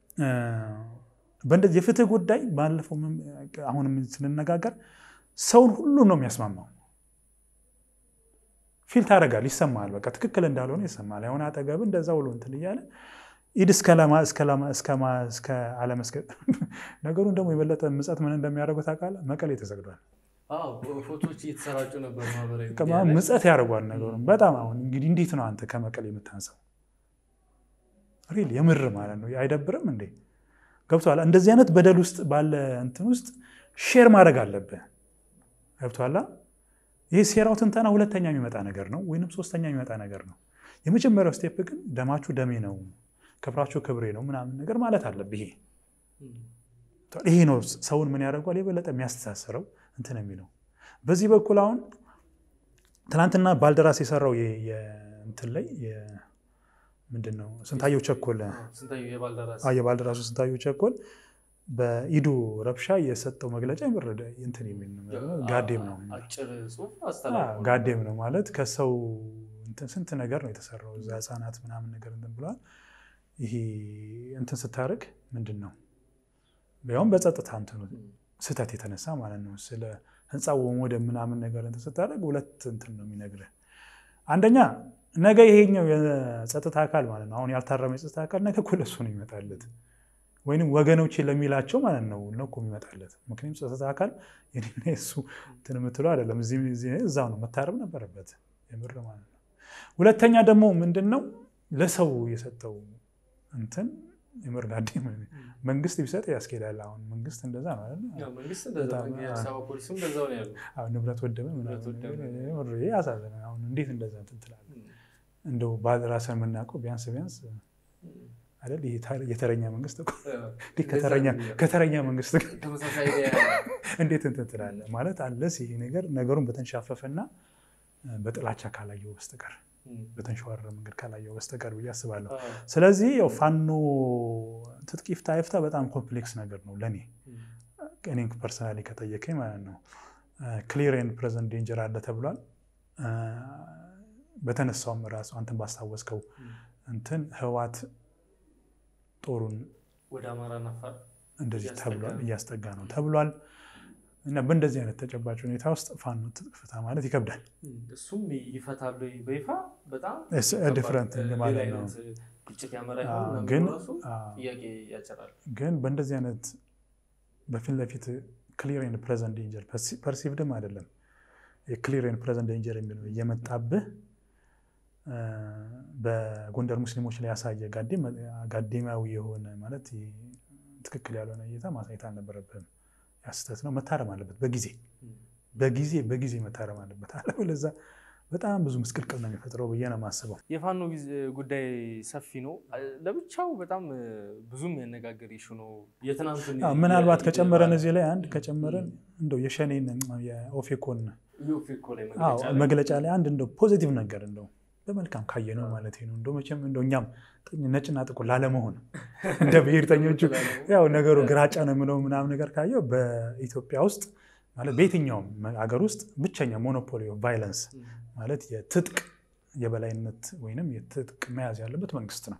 በእንደዚህ የፍትህ ጉዳይ ባለፈው አሁንም ስንነጋገር ሰውን ሁሉ ነው የሚያስማማው። ፊል ታደርጋል፣ ይሰማል። በቃ ትክክል እንዳልሆነ ይሰማል። የሆነ አጠገብ እንደዛ ውሎ እንትን እያለ ኢድ እስከ አለመስገድ ነገሩን ደግሞ የበለጠ ምጸት ምን እንደሚያደርጉት ታውቃለህ? መቀሌ ተሰግዷል። ፎቶች እየተሰራጩ ነበር። ማህበራዊ ምጸት ያደርጓል ነገሩን በጣም አሁን እንግዲህ እንዴት ነው አንተ ከመቀሌ የምታንሰው? ሪል የምር ማለት ነው አይደብርም እንዴ? ገብቶሃል? እንደዚህ አይነት በደል ውስጥ ባለ እንትን ውስጥ ሼር ማድረግ አለብህ። ገብቶሃል? ይህ ሴራው ትንተና ሁለተኛ የሚመጣ ነገር ነው፣ ወይንም ሶስተኛ የሚመጣ ነገር ነው። የመጀመሪያው ስቴፕ ግን ደማችሁ ደሜ ነው፣ ክብራችሁ ክብሬ ነው ምናምን ነገር ማለት አለብህ። ይሄ ይሄ ነው ሰውን ምን ያደርጓል የበለጠ የሚያስተሳስረው እንትን የሚለው በዚህ በኩል አሁን ትናንትና ባልደራስ የሰራው እንትን ላይ ምንድን ነው ስንታየው ቸኮል የባልደራሱ ስንታየው ቸኮል በኢዱ ረብሻ የሰጠው መግለጫ የምረደ እንትን የሚል ጋዴም ነው ጋዴም ነው ማለት ከሰው ስንት ነገር ነው የተሰራው እዛ ህፃናት ምናምን ነገር እንትን ብለዋል። ይሄ እንትን ስታደርግ ምንድን ነው ያውም በጸጥታ እንትኑ ስህተት የተነሳ ማለት ነው ስለ ህንፃው ወደ ምናምን ነገር እንትን ስታደርግ ሁለት እንትን ነው የሚነግርህ። አንደኛ ነገ ይሄኛው የጸጥታ አካል ማለት ነው አሁን ያልታረመ የጸጥታ አካል ነገ እኮ ለሱ ነው ይመጣለት ወይም ወገኖቼ ለሚላቸው ማለት ነው ነው እኮ የሚመጣለት። ምክንያቱም ጸጥታ አካል የኔና የሱ እንትን የምትለው አይደለም። እዛው ነው መታረም ነበረበት የምር ማለት ነው። ሁለተኛ ደግሞ ምንድን ነው ለሰው የሰጠው እንትን የምር ጋዴ መንግስት ቢሰጥ ያስኬዳል። አሁን መንግስት እንደዛ ነው ንብረት ወደመ ያሳዝነ። አሁን እንዴት እንደዛ እንትን ትላለህ? እንደው ራስን የምናውቀው ቢያንስ ቢያንስ አይደል የተረኛ መንግስት ከተረኛ መንግስት እንዴት እንትን ትላለህ ማለት አለስ ይሄ ነገር ነገሩን በተንሻፈፈና በጥላቻ ካላየው በስተቀር በተንሸዋረረ መንገድ ካላየው በስተቀር ብዬ አስባለሁ። ስለዚህ ያው ፋኖ ትጥቅ ይፍታ ይፍታ በጣም ኮምፕሌክስ ነገር ነው ለእኔ እኔን ፐርሰናሊ ከጠየቀኝ ማለት ነው። ክሊር ኤንድ ፕሬዘንት ዴንጀር አለ ተብሏል። በተነሳውም ራሱ አንተን ባስታወስከው እንትን ህዋት ጦሩን ወደ አማራና አፋር እንደዚህ ተብሏል እያስጠጋ ነው ተብሏል። እና በእንደዚህ አይነት ተጨባጭ ሁኔታ ውስጥ ፋኖ ትጥቅ ፍታ ማለት ይከብዳል። እሱም ይፈታሉ በይፋ በጣም ዲፍረንት ማለት ነው። ግጭት ያመራ ግን ጥያቄ ያጭራል። ግን በእንደዚህ አይነት በፊት ለፊት ክሊር ኤንድ ፕሬዘንት ዴንጀር ፐርሲቭድም አይደለም የክሊር ኤንድ ፕሬዘንት ዴንጀር የሚለው እየመጣብህ በጎንደር ሙስሊሞች ላይ ያሳየ ጋዴማዊ የሆነ ማለት ትክክል ያልሆነ እይታ ማሳየት አልነበረብህም። ያ ስህተት ነው፣ መታረም አለበት። በጊዜ በጊዜ በጊዜ መታረም አለበት። አለበለዚያ በጣም ብዙ ምስቅልቅል ነው የሚፈጥረው ብዬ ነው የማስበው። የፋኖ ጉዳይ ሰፊ ነው። ለብቻው በጣም ብዙም ያነጋገር ይሹ ነው። የትናንቱን ምናልባት ከጨመረን እዚህ ላይ አንድ ከጨመረን እንደው የሸኔን የኦፌኮን መግለጫ ላይ አንድ እንደው ፖዚቲቭ ነገር እንደው በመልካም ካየ ነው ማለት ነው። እንደው መቼም እንደው እኛም ነጭና ጥቁር ላለመሆን እንደ ብሔርተኞቹ ያው ነገሩ ግራጫ ነው የምለው ምናምን ነገር ካየው በኢትዮጵያ ውስጥ ማለት በየትኛውም ሀገር ውስጥ ብቸኛ ሞኖፖሊ ኦፍ ቫይለንስ ማለት የትጥቅ የበላይነት ወይንም የትጥቅ መያዝ ያለበት መንግስት ነው።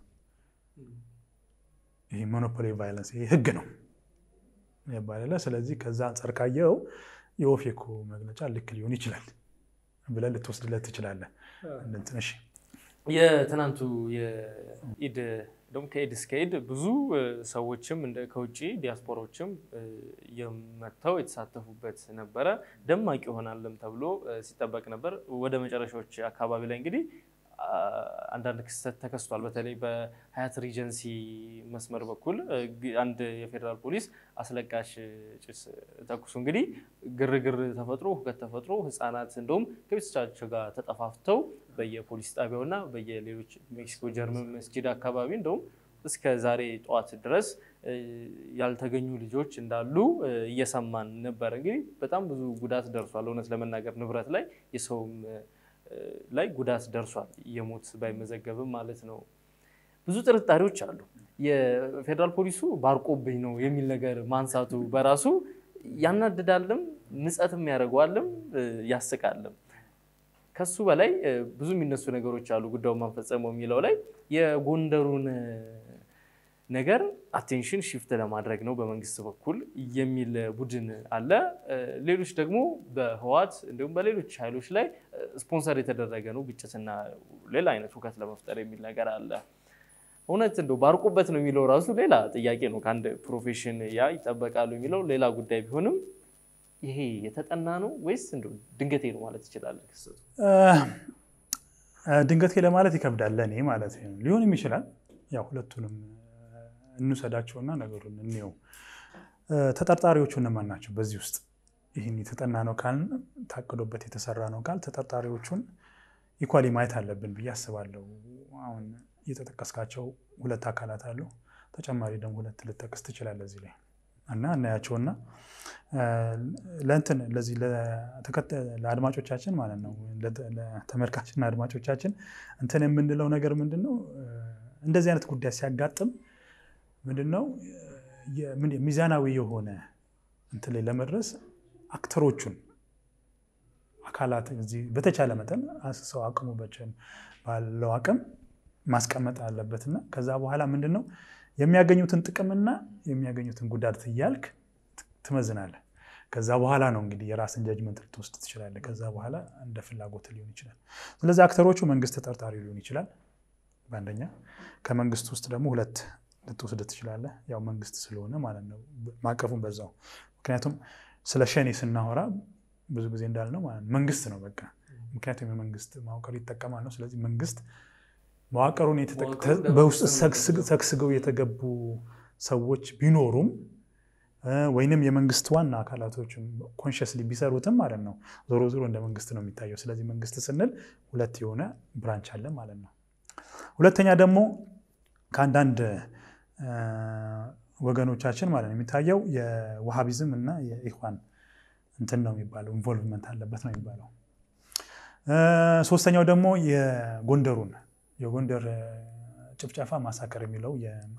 ይህ ሞኖፖሊ ቫይለንስ ይህ ህግ ነው ይባላል። ስለዚህ ከዛ አንጻር ካየው የኦፌኮ መግለጫ ልክ ሊሆን ይችላል ብለህ ልትወስድለት ትችላለህ። እሺ የትናንቱ የኢድ ደግሞ ከኢድ እስከ ኢድ ብዙ ሰዎችም እንደ ከውጭ ዲያስፖራዎችም የመጥተው የተሳተፉበት ነበረ። ደማቂ ይሆናልም ተብሎ ሲጠበቅ ነበር። ወደ መጨረሻዎች አካባቢ ላይ እንግዲህ አንዳንድ ክስተት ተከስቷል። በተለይ በሀያት ሪጀንሲ መስመር በኩል አንድ የፌዴራል ፖሊስ አስለቃሽ ጭስ ተኩሱ እንግዲህ ግርግር ተፈጥሮ ሁከት ተፈጥሮ ህፃናት እንደውም ከቤተሰቦቻቸው ጋር ተጠፋፍተው በየፖሊስ ጣቢያውና በየሌሎች ሜክሲኮ ጀርመን መስጂድ አካባቢ እንደውም እስከ ዛሬ ጠዋት ድረስ ያልተገኙ ልጆች እንዳሉ እየሰማን ነበር። እንግዲህ በጣም ብዙ ጉዳት ደርሷል። እውነት ለመናገር ንብረት ላይ የሰውም ላይ ጉዳት ደርሷል። የሞት ባይመዘገብም ማለት ነው። ብዙ ጥርጣሬዎች አሉ። የፌዴራል ፖሊሱ ባርቆብኝ ነው የሚል ነገር ማንሳቱ በራሱ ያናድዳልም፣ ንጸትም ያደርገዋልም፣ ያስቃልም። ከሱ በላይ ብዙ የሚነሱ ነገሮች አሉ። ጉዳዩን ማንፈጸመው የሚለው ላይ የጎንደሩን ነገር አቴንሽን ሽፍት ለማድረግ ነው በመንግስት በኩል የሚል ቡድን አለ። ሌሎች ደግሞ በህዋት እንዲሁም በሌሎች ኃይሎች ላይ ስፖንሰር የተደረገ ነው ግጭትና ሌላ አይነት ሁከት ለመፍጠር የሚል ነገር አለ። እውነት እንደው ባርቁበት ነው የሚለው ራሱ ሌላ ጥያቄ ነው። ከአንድ ፕሮፌሽን ያ ይጠበቃሉ የሚለው ሌላ ጉዳይ ቢሆንም ይሄ የተጠና ነው ወይስ እንደው ድንገቴ ነው ማለት ይችላል? ክስተቱ ድንገቴ ለማለት ይከብዳል። ለእኔ ማለት ነው። ሊሆንም ይችላል። ያው ሁለቱንም እንውሰዳቸውና ነገሩን እንየው። ተጠርጣሪዎቹ እነማን ናቸው? በዚህ ውስጥ ይህን የተጠና ነው ካልን ታቅዶበት የተሰራ ነው ካል ተጠርጣሪዎቹን ኢኳሊ ማየት አለብን ብዬ አስባለሁ። አሁን የተጠቀስካቸው ሁለት አካላት አሉ። ተጨማሪ ደግሞ ሁለት ልጠቅስ ትችላለህ እዚህ ላይ እና እናያቸውና ለእንትን ለዚህ ለአድማጮቻችን ማለት ነው ለተመልካችና አድማጮቻችን እንትን የምንለው ነገር ምንድን ነው እንደዚህ አይነት ጉዳይ ሲያጋጥም ምንድን ነው ሚዛናዊ የሆነ እንትን ላይ ለመድረስ አክተሮቹን አካላት እዚህ በተቻለ መጠን ሰው አቅሙ ባለው አቅም ማስቀመጥ አለበትና ከዛ በኋላ ምንድን ነው የሚያገኙትን ጥቅምና የሚያገኙትን ጉዳት እያልክ ትመዝናለህ። ከዛ በኋላ ነው እንግዲህ የራስን ጀጅመንት ልትወስድ ትችላለህ። ከዛ በኋላ እንደ ፍላጎት ሊሆን ይችላል። ስለዚህ አክተሮቹ መንግስት ተጠርጣሪ ሊሆን ይችላል በአንደኛ ከመንግስት ውስጥ ደግሞ ሁለት ልትወስድ ትችላለህ። ያው መንግስት ስለሆነ ማለት ነው ማቀፉን በዛው። ምክንያቱም ስለ ሸኔ ስናወራ ብዙ ጊዜ እንዳልነው ማለት ነው መንግስት ነው በቃ። ምክንያቱም የመንግስት መዋቅር ይጠቀማል ነው። ስለዚህ መንግስት መዋቅሩን በውስጥ ሰግስገው የተገቡ ሰዎች ቢኖሩም ወይንም የመንግስት ዋና አካላቶችም ኮንሽስሊ ቢሰሩትም ማለት ነው ዞሮ ዞሮ እንደ መንግስት ነው የሚታየው። ስለዚህ መንግስት ስንል ሁለት የሆነ ብራንች አለ ማለት ነው። ሁለተኛ ደግሞ ከአንዳንድ ወገኖቻችን ማለት ነው የሚታየው የዋሃቢዝም እና የኢኽዋን እንትን ነው የሚባለው ኢንቮልቭመንት አለበት ነው የሚባለው። ሶስተኛው ደግሞ የጎንደሩን የጎንደር ጭፍጨፋ ማሳከር የሚለው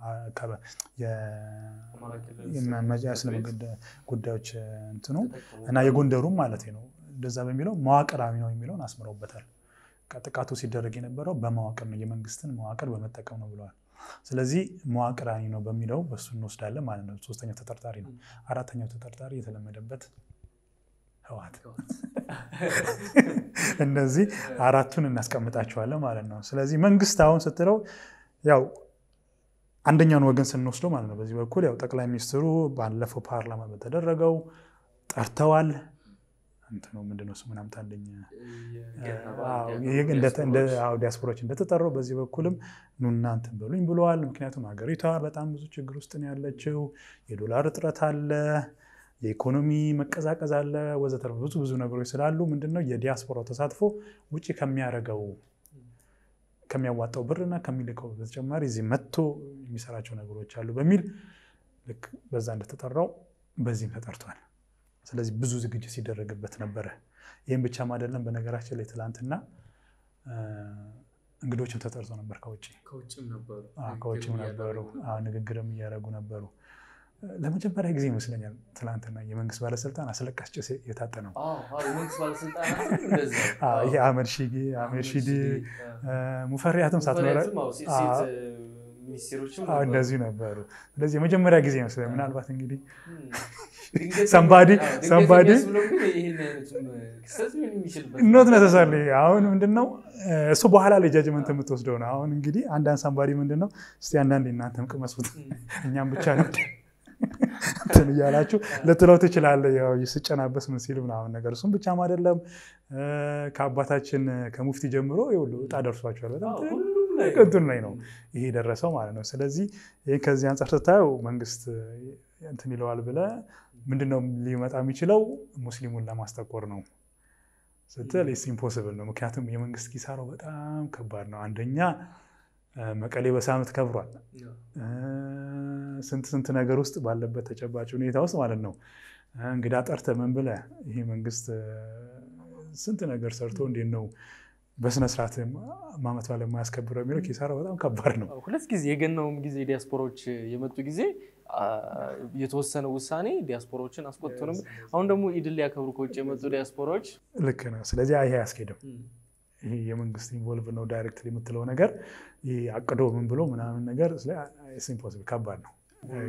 ጉዳዮች እንትኑ እና የጎንደሩም ማለት ነው እንደዛ በሚለው መዋቅራዊ ነው የሚለውን አስምረውበታል። ጥቃቱ ሲደረግ የነበረው በመዋቅር ነው፣ የመንግስትን መዋቅር በመጠቀም ነው ብለዋል። ስለዚህ መዋቅራዊ ነው በሚለው በሱ እንወስዳለን ማለት ነው። ሶስተኛው ተጠርጣሪ ነው። አራተኛው ተጠርጣሪ የተለመደበት ህወሓት። እነዚህ አራቱን እናስቀምጣቸዋለን ማለት ነው። ስለዚህ መንግስት አሁን ስትለው ያው አንደኛውን ወገን ስንወስደው ማለት ነው በዚህ በኩል ያው ጠቅላይ ሚኒስትሩ ባለፈው ፓርላማ በተደረገው ጠርተዋል። እንትኑ ምንድነው እሱ ምናምን ታለኝ ዲያስፖራዎች ዲያስፖራዎች እንደተጠራው በዚህ በኩልም ኑና እንትን በሉኝ ብለዋል። ምክንያቱም ሀገሪቷ በጣም ብዙ ችግር ውስጥ ነው ያለችው። የዶላር እጥረት አለ፣ የኢኮኖሚ መቀዛቀዝ አለ፣ ወዘተርፈ ብዙ ብዙ ነገሮች ስላሉ ምንድነው የዲያስፖራው ተሳትፎ ውጭ ከሚያደርገው ከሚያዋጣው ብርና ከሚልከው በተጨማሪ እዚህ መጥቶ የሚሰራቸው ነገሮች አሉ በሚል ልክ በዛ እንደተጠራው በዚህም ተጠርቷል። ስለዚህ ብዙ ዝግጅት ሲደረግበት ነበረ። ይህም ብቻም አይደለም። በነገራችን ላይ ትላንትና እንግዶችም ተጠርቶ ነበር ከውጭ ከውጭም ነበሩ ከውጭም ነበሩ። ንግግርም እያደረጉ ነበሩ። ለመጀመሪያ ጊዜ ይመስለኛል ትላንትና የመንግስት ባለስልጣን አስለቃሽ ጭስ የታጠነው ይሄ አህመድ ሺዴ አህመድ ሺዴ ሙፈሪያትም ሳትኖረ እንደዚሁ ነበሩ። ስለዚህ የመጀመሪያ ጊዜ ይመስለኛል። ምናልባት እንግዲህ ሰንባዲ ሰንባዲ ኖት ነተሳለ አሁን ምንድነው እሱ በኋላ ላይ ጃጅመንት የምትወስደው ነው። አሁን እንግዲህ አንዳንድ ሰንባዲ ምንድነው እስቲ አንዳንድ እናንተም ቅመሱት እኛም ብቻ ነው እንትን እያላችሁ ልትለው ትችላለህ። ያው ስጨናበስ ምን ሲል ምናምን ነገር እሱም ብቻም አይደለም ከአባታችን ከሙፍቲ ጀምሮ ይኸውልህ ዕጣ ደርሷቸዋል። በጣም እንትን ላይ ነው ይሄ የደረሰው ማለት ነው። ስለዚህ ይህ ከዚህ አንጻር ስታየው መንግስት እንትን ይለዋል ብለህ ምንድነው ሊመጣ የሚችለው ሙስሊሙን ለማስጠቆር ነው ስትል ኢትስ ኢምፖስብል ነው። ምክንያቱም የመንግስት ኪሳራው በጣም ከባድ ነው። አንደኛ መቀሌ በሳምንት ከብሯል። ስንት ስንት ነገር ውስጥ ባለበት ተጨባጭ ሁኔታ ውስጥ ማለት ነው እንግዳ ጠርተህ ምን ብለህ ይሄ መንግስት ስንት ነገር ሰርቶ እንዴት ነው በስነስርዓት ማመት ባለ የማያስከብረው የሚለው ኪሳራ በጣም ከባድ ነው። ሁለት ጊዜ የገናውም ጊዜ ዲያስፖራዎች የመጡ ጊዜ የተወሰነ ውሳኔ ዲያስፖራዎችን አስቆጥቶ ነበር። አሁን ደግሞ ኢድን ሊያከብሩ ከውጭ የመጡ ዲያስፖራዎች ልክ ነው። ስለዚህ ይሄ አያስኬድም። ይሄ የመንግስት ኢንቮልቭ ነው ዳይሬክት የምትለው ነገር አቅዶ ምን ብሎ ምናምን ነገር ኢምፖሲብል ከባድ ነው።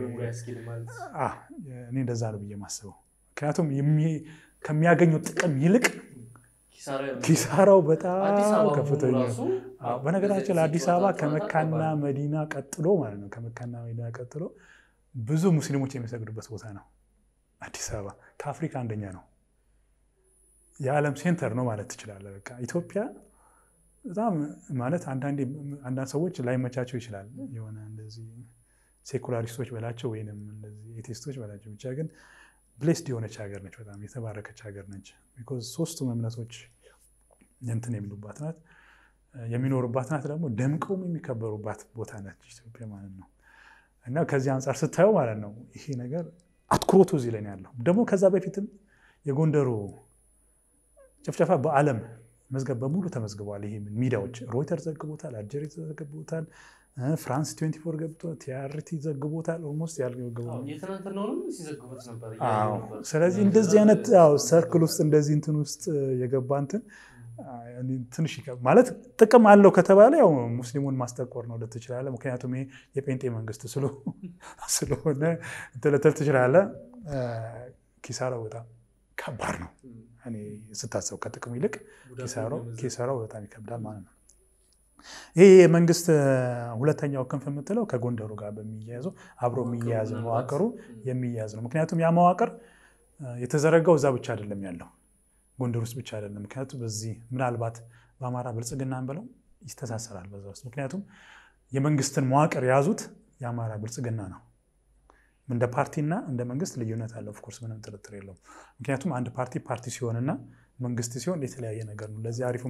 እኔ እንደዛ ነው ብዬ ማስበው። ምክንያቱም ከሚያገኘው ጥቅም ይልቅ ኪሳራው በጣም ከፍተኛ ነው። በነገራችን ለአዲስ አበባ ከመካና መዲና ቀጥሎ ማለት ነው ከመካና መዲና ቀጥሎ ብዙ ሙስሊሞች የሚሰግዱበት ቦታ ነው። አዲስ አበባ ከአፍሪካ አንደኛ ነው። የዓለም ሴንተር ነው ማለት ትችላለህ። በቃ ኢትዮጵያ በጣም ማለት አንዳንድ ሰዎች ላይመቻቸው ይችላል። የሆነ እንደዚህ ሴኩላሪስቶች በላቸው ወይም እንደዚህ ኤቴስቶች በላቸው ብቻ ግን ብሌስድ የሆነች ሀገር ነች። በጣም የተባረከች ሀገር ነች። ቢኮዝ ሶስቱም እምነቶች እንትን የሚሉባት ናት፣ የሚኖሩባት ናት። ደግሞ ደምቀውም የሚከበሩባት ቦታ ነች ኢትዮጵያ ማለት ነው። እና ከዚህ አንጻር ስታየው ማለት ነው ይሄ ነገር አትኩሮቱ እዚህ ላይ ነው ያለው። ደግሞ ከዛ በፊትም የጎንደሩ ጭፍጨፋ በዓለም መዝገብ በሙሉ ተመዝግበዋል። ይሄ ሚዲያዎች ሮይተር ዘግቦታል፣ አልጀሪ ዘግቦታል፣ ፍራንስ 24 ገብቷል፣ ቲአርቲ ዘግቦታል። ኦልሞስት ያልገባው ስለዚህ እንደዚህ አይነት ሰርክል ውስጥ እንደዚህ እንትን ውስጥ የገባ እንትን ትንሽ ማለት ጥቅም አለው ከተባለ ያው ሙስሊሙን ማስጠቆር ነው ልትችላለህ። ምክንያቱም ይሄ የጴንጤ መንግስት ስለሆነ ልትል ትችላለህ። ኪሳራው በጣም ከባድ ነው። እኔ ስታሰብ ከጥቅሙ ይልቅ ኪሳራው በጣም ይከብዳል ማለት ነው። ይህ የመንግስት ሁለተኛው ክንፍ የምትለው ከጎንደሩ ጋር በሚያያዘው አብሮ የሚያያዝ መዋቅሩ የሚያያዝ ነው። ምክንያቱም ያ መዋቅር የተዘረጋው እዛ ብቻ አይደለም ያለው ጎንደር ውስጥ ብቻ አይደለም። ምክንያቱም በዚህ ምናልባት በአማራ ብልጽግናን ብለው ይስተሳሰራል በዛ ውስጥ ምክንያቱም የመንግስትን መዋቅር የያዙት የአማራ ብልጽግና ነው። እንደ ፓርቲና እንደ መንግስት ልዩነት አለው። ኦፍኮርስ ምንም ጥርጥር የለውም። ምክንያቱም አንድ ፓርቲ ፓርቲ ሲሆንና መንግስት ሲሆን የተለያየ ነገር ነው። ለዚህ አሪፉ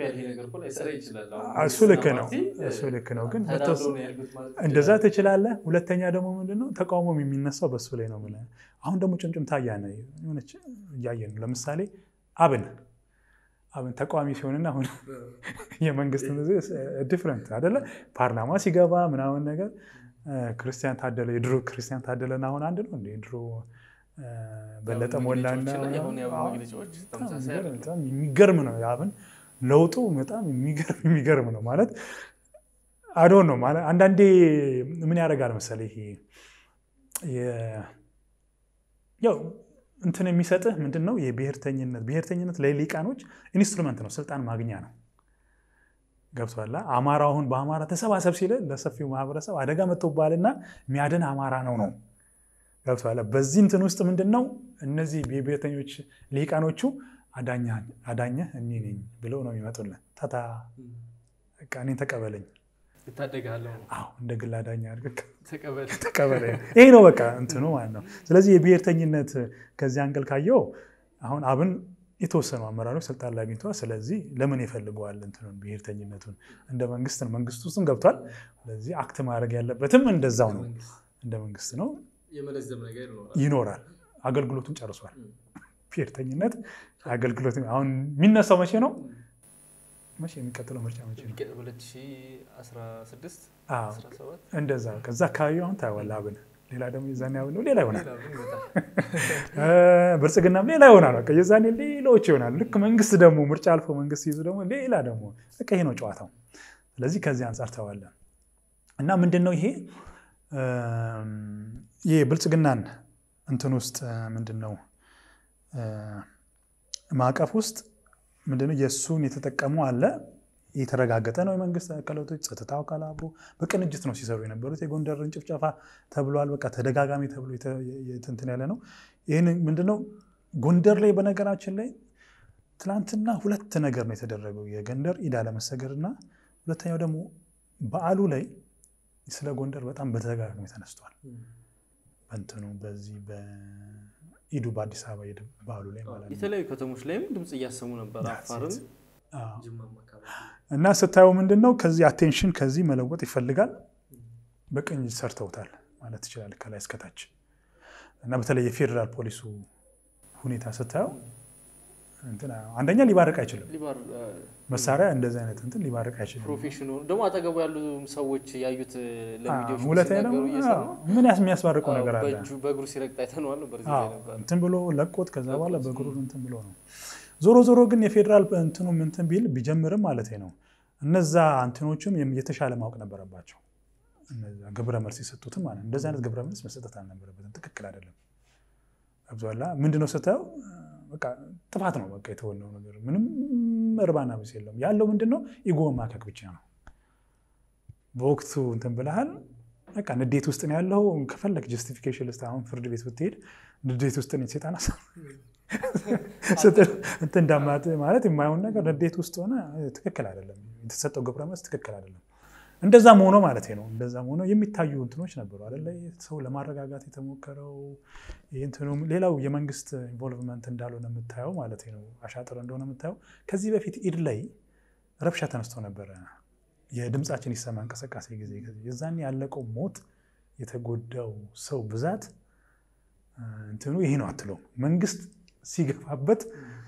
እሱ ልክ ነው እሱ ልክ ነው። ግን እንደዛ ትችላለህ። ሁለተኛ ደግሞ ምንድነው ተቃውሞም የሚነሳው በሱ ላይ ነው። አሁን ደግሞ ጭምጭምታ እያየ ነው። ለምሳሌ አብን አብን ተቃዋሚ ሲሆንና አሁን የመንግስት ዲፍረንት አይደለ ፓርላማ ሲገባ ምናምን ነገር ክርስቲያን ታደለ የድሮ ክርስቲያን ታደለን አሁን አንድ ነው እንደ ድሮ በለጠ ሞላና የሚገርም ነው። አብን ለውጡ በጣም የሚገርም ነው ማለት አዶን ነው ማለት አንዳንዴ ምን ያደርጋል መሰለህ ይሄ ያው እንትን የሚሰጥህ ምንድን ነው የብሔርተኝነት ብሔርተኝነት ለሊቃኖች ኢንስትሩመንት ነው፣ ስልጣን ማግኛ ነው። ገብቶሃል? አማራ አሁን በአማራ ተሰባሰብ ሲል ለሰፊው ማህበረሰብ አደጋ መጥቶብሃልና የሚያድን አማራ ነው ነው ገብቶሃል? በዚህ እንትን ውስጥ ምንድን ነው እነዚህ የብሔርተኞች ሊቃኖቹ አዳኘህ እኔ ነኝ ብለው ነው የሚመጡልን። ታታ በቃ እኔን ተቀበለኝ፣ እታደግሃለሁ፣ አዎ እንደ ግል አዳኝ አድርገህ ተቀበል። ተቀበለኝ። ይሄ ነው በቃ እንትኑ ማለት ነው። ስለዚህ የብሔርተኝነት ከዚህ አንግል ካየው አሁን አብን የተወሰኑ አመራሮች ስልጣን ላይ አግኝተዋል። ስለዚህ ለምን ይፈልገዋል እንትኑን ብሔርተኝነቱን እንደ መንግስት ነው መንግስት ውስጥም ገብቷል። ስለዚህ አክት ማድረግ ያለበትም እንደዛው ነው እንደ መንግስት ነው የመለዘም ነገር ይኖራል። ይኖራል። አገልግሎቱን ጨርሷል። ብሔርተኝነት አገልግሎት አሁን የሚነሳው መቼ ነው? መቼ የሚቀጥለው ምርጫ መቼ ነው? 2016 አዎ 17 እንደዛ ከዛ አካባቢ አሁን ታየዋለህ። አብን ሌላ ደግሞ የዛኔ አብን ነው ሌላ ይሆናል። ሌላ ምን ይመጣል? ብልጽግናም ሌላ ይሆናል። በቃ የዛኔ ሌሎች ይሆናል። ልክ መንግስት ደግሞ ምርጫ አልፎ መንግስት ይዙ ደግሞ ሌላ ደግሞ በቃ ይሄ ነው ጨዋታው። ስለዚህ ከዚህ አንጻር ታየዋለህ እና ምንድን ነው ይሄ ይህ ብልጽግናን እንትን ውስጥ ምንድን ነው ማዕቀፍ ውስጥ ምንድነው የእሱን የተጠቀሙ አለ የተረጋገጠ ነው። የመንግስት አካላቶች ጸጥታው አካል አብሮ በቅንጅት ነው ሲሰሩ የነበሩት። የጎንደርን ጭፍጨፋ ተብሏል። በቃ ተደጋጋሚ ተብሎ እንትን ያለ ነው። ይህን ምንድነው ጎንደር ላይ በነገራችን ላይ ትናንትና ሁለት ነገር ነው የተደረገው። የጎንደር ኢድ አለመሰገድ እና ሁለተኛው ደግሞ በዓሉ ላይ ስለ ጎንደር በጣም በተደጋጋሚ ተነስቷል። በእንትኑ በዚህ በኢዱ በአዲስ አበባ ኢድ በዓሉ ላይ ማለት ነው የተለያዩ ከተሞች ላይም ድምፅ እያሰሙ ነበር። አፋርም ጅማም አካባቢ እና ስታየው ምንድን ነው ከዚህ አቴንሽን ከዚህ መለወጥ ይፈልጋል። በቅንጅት ሰርተውታል ማለት ትችላል ከላይ እስከታች እና በተለይ የፌዴራል ፖሊሱ ሁኔታ ስታየው እንትን አንደኛ ሊባርቅ አይችልም። ሊባር መሳሪያ እንደዚህ አይነት እንትን ሊባርቅ አይችልም። ፕሮፌሽኑ ደግሞ አጠገቡ ያሉ ሰዎች ያዩት ለሚዲያዎች ሁለተኛ ደግሞ ሲናገሩ እየሰማ ምን ያስ የሚያስባርቀው ነገር አለ በእጁ በእግሩ ሲረግጥ አይተነዋል ነበር እዚህ ላይ ነበር። እንትን ብሎ ለቆት ከዛ በኋላ በእግሩ እንትን ብሎ ነው። ዞሮ ዞሮ ግን የፌዴራል እንትኑም እንትን ቢል ቢጀምርም ማለት ነው እነዛ እንትኖቹም የተሻለ ማወቅ ነበረባቸው። እነዛ ግብረ መልስ የሰጡትም ማለት ነው። እንደዚህ አይነት ግብረ መልስ መሰጠት አልነበረበትም። ትክክል አይደለም። አብዛላ ምንድነው ስታየው በቃ ጥፋት ነው። በቃ የተወነው ነገር ምንም እርባና ቢስ የለውም። ያለው ምንድነው ኢጎ ማከክ ብቻ ነው። በወቅቱ እንትን ብለሃል። በቃ ንዴት ውስጥ ነው ያለው። ከፈለግ ጀስቲፊኬሽን ልስጥ። አሁን ፍርድ ቤት ብትሄድ ንዴት ውስጥ ነው ሴጣን እንትን እንዳማት ማለት የማይሆን ነገር ንዴት ውስጥ ሆነ ትክክል አይደለም። የተሰጠው ግብረ መልስ ትክክል አይደለም። እንደዛም ሆኖ ማለት ነው እንደዛም ሆኖ የሚታዩ እንትኖች ነበሩ አይደለ? ሰው ለማረጋጋት የተሞከረው እንትኑም ሌላው የመንግስት ኢንቮልቭመንት እንዳልሆነ የምታየው ማለት ነው አሻጥር እንደሆነ የምታየው ከዚህ በፊት ኢድ ላይ ረብሻ ተነስቶ ነበረ። የድምፃችን ይሰማ እንቅስቃሴ ጊዜ የዛኔ ያለቀው ሞት የተጎዳው ሰው ብዛት እንትኑ ይሄ ነው አትለውም። መንግስት ሲገፋበት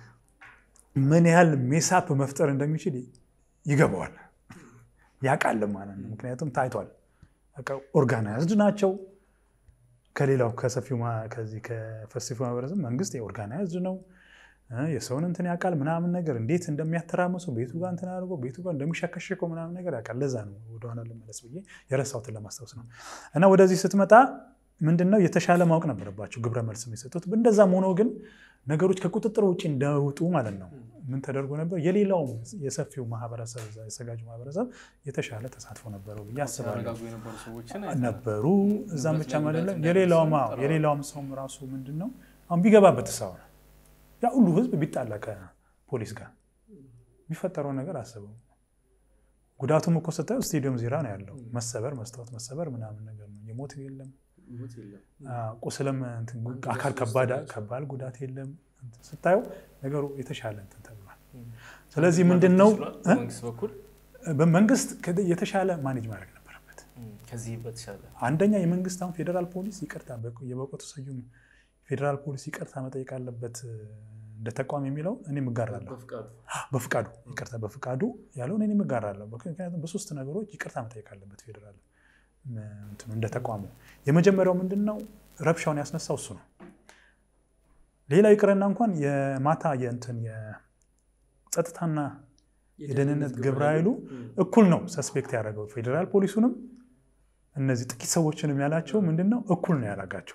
ምን ያህል ሜሳፕ መፍጠር እንደሚችል ይገባዋል ያውቃልም ማለት ነው። ምክንያቱም ታይቷል። ኦርጋናይዝድ ናቸው። ከሌላው ከሰፊው ከዚህ ከሰፊው ማህበረሰብ መንግስት የኦርጋናይዝድ ነው። የሰውን እንትን ያውቃል ምናምን ነገር እንዴት እንደሚያተራምሰው ቤቱ ጋር እንትን አድርጎ ቤቱ ጋር እንደሚሸከሸከው ምናምን ነገር ያውቃል። ለዛ ነው ወደኋላ ልመለስ ብዬ የረሳሁትን ለማስታወስ ነው። እና ወደዚህ ስትመጣ ምንድነው የተሻለ ማወቅ ነበረባቸው ግብረ መልስ የሰጡት። እንደዛም ሆኖ ግን ነገሮች ከቁጥጥር ውጭ እንዳይወጡ ማለት ነው ምን ተደርጎ ነበር? የሌላውም የሰፊው ማህበረሰብ የሰጋጁ ማህበረሰብ የተሻለ ተሳትፎ ነበረው ብዬ አስባለሁ። ሲያረጋጉ የነበሩ ሰዎችን ነበሩ እዛም ብቻ ማለት የሌላውም የሌላውም ሰውም ራሱ ምንድን ነው አሁን ቢገባበት ሰው ያ ሁሉ ህዝብ ቢጣላ ከፖሊስ ጋር የሚፈጠረውን ነገር አስበው። ጉዳቱም እኮ ስታየው ስቴዲየም ዜራ ነው ያለው። መሰበር መስታወት መሰበር ምናምን ነገር ነው። የሞት የለም ቁስልም አካል ከባድ ጉዳት የለም። ስታየው ነገሩ የተሻለ እንትን ተብሏል። ስለዚህ ምንድን ነው መንግስት በኩል በመንግስት የተሻለ ማኔጅ ማድረግ ነበረበት። ከዚህ በተሻለ አንደኛ የመንግስት አሁን ፌዴራል ፖሊስ ይቅርታ የበቆቱ ስዩም ፌዴራል ፖሊስ ይቅርታ መጠየቅ አለበት እንደ ተቋም የሚለው እኔ እጋራለሁ። በፍቃዱ ይቅርታ በፍቃዱ ያለውን እኔ እጋራለሁ። ምክንያቱም በሶስት ነገሮች ይቅርታ መጠየቅ አለበት ፌዴራል እንደ ተቋሙ። የመጀመሪያው ምንድን ነው ረብሻውን ያስነሳው እሱ ነው። ሌላው ይቅርና እንኳን የማታ የእንትን የጸጥታና የደህንነት ግብረ ኃይሉ እኩል ነው ሰስፔክት ያደረገው ፌዴራል ፖሊሱንም እነዚህ ጥቂት ሰዎችንም ያላቸው ምንድን ነው እኩል ነው ያላጋቸው።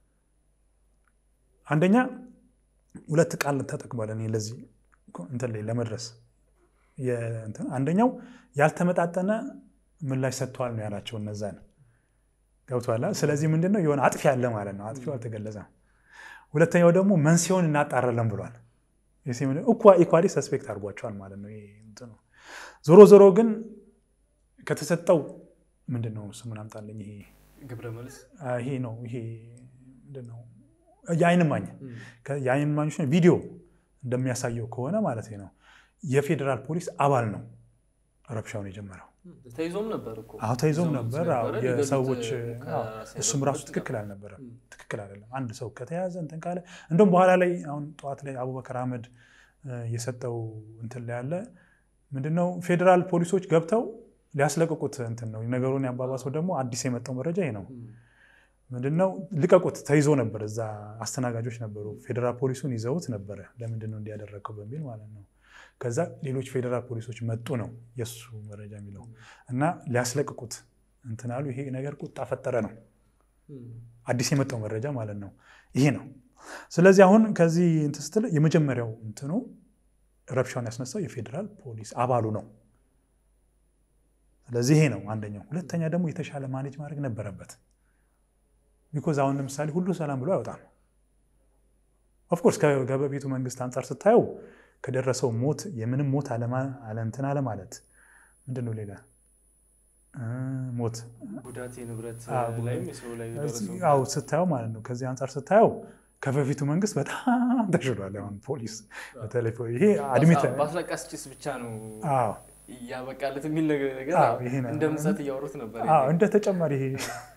አንደኛ ሁለት ቃል ተጠቅሟል። እኔ ለዚህ እንትን ላይ ለመድረስ አንደኛው ያልተመጣጠነ ምላሽ ሰጥተዋል ነው ያላቸው እነዛን ገብቷላ። ስለዚህ ምንድነው የሆነ አጥፊ አለ ማለት ነው። አጥፊው አልተገለጸም። ሁለተኛው ደግሞ መንስኤውን እናጣራለን ብሏል። ኢኳሊ ሰስፔክት አድርጓቸዋል ማለት ነው። እንትኑ ዞሮ ዞሮ ግን ከተሰጠው ምንድን ነው ስሙን አምጣልኝ። ይሄ ግብረ መልስ ይሄ ነው ይሄ ምንድን ነው የአይን እማኝ የአይን እማኞች ቪዲዮ እንደሚያሳየው ከሆነ ማለት ነው የፌዴራል ፖሊስ አባል ነው ረብሻውን የጀመረው። ተይዞም ነበር እኮ አዎ ተይዞም ነበር። አዎ ሊገሉት የሰዎች አዎ፣ ከሳይበር እሱም ራሱ ጋር ትክክል አልነበረም። ትክክል አይደለም። አንድ ሰው ከተያዘ እንትን ካለ እንደውም በኋላ ላይ አሁን ጠዋት ላይ አቡበከር አህመድ እ፣ የሰጠው እንትን ላይ ያለ ምንድነው ፌዴራል ፖሊሶች ገብተው ሊያስለቅቁት እንትን ነው ነገሩን ያባባሰው። ደግሞ አዲስ የመጣው መረጃ ይሄ ነው። ምንድነው ልቀቁት፣ ተይዞ ነበር። እዛ አስተናጋጆች ነበሩ፣ ፌዴራል ፖሊሱን ይዘውት ነበረ። ለምንድን ነው እንዲያደረገው በሚል ማለት ነው። ከዛ ሌሎች ፌዴራል ፖሊሶች መጡ ነው የእሱ መረጃ የሚለው እና ሊያስለቅቁት እንትን አሉ። ይሄ ነገር ቁጣ ፈጠረ ነው አዲስ የመጣው መረጃ ማለት ነው። ይሄ ነው። ስለዚህ አሁን ከዚህ እንትን ስትል የመጀመሪያው እንትኑ ረብሻውን ያስነሳው የፌዴራል ፖሊስ አባሉ ነው። ስለዚህ ይሄ ነው አንደኛው። ሁለተኛ ደግሞ የተሻለ ማኔጅ ማድረግ ነበረበት። ቢኮዝ አሁን ለምሳሌ ሁሉ ሰላም ብሎ አይወጣም። ኦፍኮርስ ከበፊቱ መንግስት አንጻር ስታየው ከደረሰው ሞት የምንም ሞት አለንትን አለማለት ምንድን ነው ሌላ እ ሞት ጉዳት የንብረት አዎ፣ ላይም የሰው ላይ የደረሰው አው ስታየው ማለት ነው። ከዚህ አንጻር ስታየው ከበፊቱ መንግስት በጣም ተሽሏል። አሁን ፖሊስ በተለይ ፖ- ይሄ አድሚት በአስለቃሽ ጭስ ብቻ ነው አዎ እያበቃለት የሚል ነገር ነገር አዎ፣ ይሄ ነው። እንደ ምጸት እያወሩት ነበር። አዎ እንደ ተጨማሪ ይሄ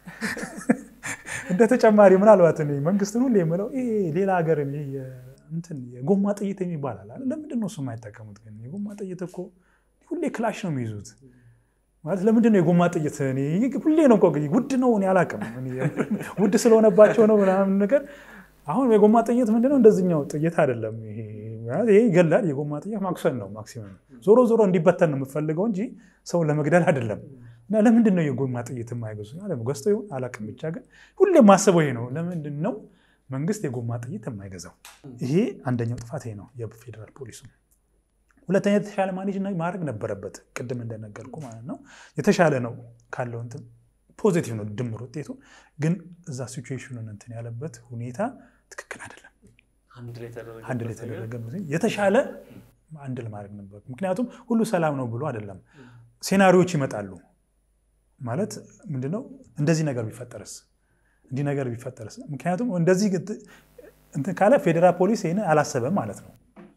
እንደ ተጨማሪ ምናልባት እኔ መንግስትን ሁሌ የምለው ይሄ ሌላ ሀገር ይሄ የ- እንትን የጎማ ጥይት የሚባል አለ አይደል? ለምንድን ነው እሱ የማይጠቀሙት? ግን የጎማ ጥይት እኮ ሁሌ ክላሽ ነው የሚይዙት። ማለት ለምንድን ነው የጎማ ጥይት? እኔ ሁሌ ነው እኮ ውድ ነው እኔ አላውቅም። እኔ ውድ ስለሆነባቸው ነው ምናምን ነገር። አሁን የጎማ ጥይት ምንድነው? እንደዚህኛው ጥይት አይደለም። ይሄ ማለት ይሄ ይገላል። የጎማ ጥይት ማክሰል ነው ማክሲመም። ዞሮ ዞሮ እንዲበተን ነው የምፈልገው እንጂ ሰውን ለመግደል አይደለም። እና ለምንድን ነው የጎማ ጥይት የማይገዙ? ገዝቶ ይሁን አላውቅም። ብቻ ግን ሁሌ ማስበው ይሄ ነው። ለምንድን ነው መንግስት የጎማ ጥይት የማይገዛው? ይሄ አንደኛው ጥፋት ይሄ ነው የፌዴራል ፖሊሱ። ሁለተኛ የተሻለ ማኔጅ ማድረግ ነበረበት። ቅድም እንደነገርኩ ማለት ነው የተሻለ ነው ካለው እንትን ፖዚቲቭ ነው ድምር ውጤቱ። ግን እዛ ሲቹዌሽኑን እንትን ያለበት ሁኔታ ትክክል አይደለም። አንድ ላይ ተደረገ አንድ ላይ የተደረገ የተሻለ አንድ ለማድረግ ነበር። ምክንያቱም ሁሉ ሰላም ነው ብሎ አይደለም። ሴናሪዎች ይመጣሉ ማለት ምንድነው? እንደዚህ ነገር ቢፈጠርስ፣ እንዲህ ነገር ቢፈጠርስ? ምክንያቱም እንደዚህ እንትን ካለ ፌዴራል ፖሊስ ይህን አላሰበም ማለት ነው።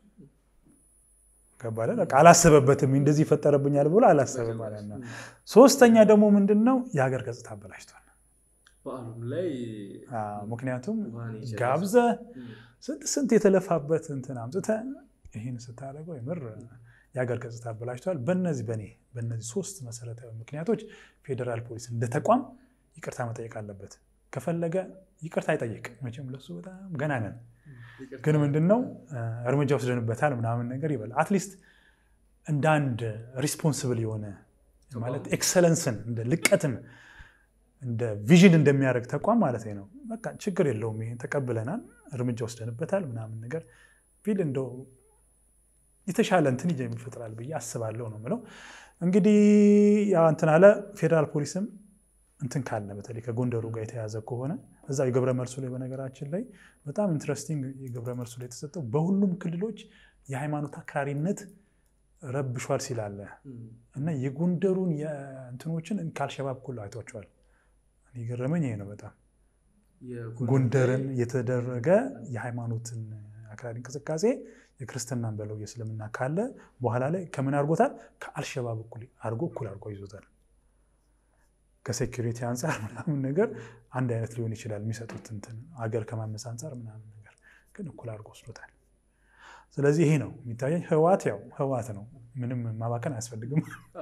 ገባለ በቃ አላሰበበትም። እንደዚህ ይፈጠረብኛል ብሎ አላሰበም ማለት ነው። ሶስተኛ ደግሞ ምንድን ነው የሀገር ገጽታ አበላሽቷል። በዓሉም ላይ አዎ፣ ምክንያቱም ማን ይችላል? ጋብዘ ስንት ስንት የተለፋበት እንትን አምጥተ ይህን ስታደርገው የምር የሀገር ገጽታ አበላሽቷል። በነዚህ በእኔ በነዚህ ሶስት መሰረታዊ ምክንያቶች ፌዴራል ፖሊስ እንደ ተቋም ይቅርታ መጠየቅ አለበት። ከፈለገ ይቅርታ አይጠይቅ መቼም ለሱ በጣም ገና ነን። ግን ምንድን ነው እርምጃ ወስደንበታል ምናምን ነገር ይበል። አትሊስት እንደ አንድ ሪስፖንስብል የሆነ ማለት ኤክሰለንስን እንደ ልቀትን እንደ ቪዥን እንደሚያደርግ ተቋም ማለት ነው። በቃ ችግር የለውም ይሄን ተቀብለናል፣ እርምጃ ወስደንበታል ምናምን ነገር ቢል እንደው የተሻለ እንትን ይጀ ይፈጥራል ብዬ አስባለሁ ነው የምለው። እንግዲህ ያው እንትን አለ ፌዴራል ፖሊስም እንትን ካለ በተለይ ከጎንደሩ ጋር የተያዘ ከሆነ እዛ የገብረ መልሱ ላይ በነገራችን ላይ በጣም ኢንትረስቲንግ የገብረ መልሱ ላይ የተሰጠው በሁሉም ክልሎች የሃይማኖት አክራሪነት ረብሿል ሲላለ እና የጎንደሩን የእንትኖችን ከአልሸባብ እኩል አይቷቸዋል። የገረመኝ ይሄ ነው በጣም ጎንደርን የተደረገ የሃይማኖትን አክራሪ እንቅስቃሴ የክርስትናን በለው የእስልምና ካለ በኋላ ላይ ከምን አድርጎታል? ከአልሸባብ እኩል አድርጎ እኩል አድርጎ ይዞታል። ከሴኪሪቲ አንጻር ምናምን ነገር አንድ አይነት ሊሆን ይችላል የሚሰጡት እንትን አገር ከማመስ አንጻር ምናምን ነገር ግን እኩል አድርጎ ወስዶታል። ስለዚህ ይሄ ነው የሚታየኝ። ህዋት ያው ህዋት ነው፣ ምንም ማባከን አያስፈልግም።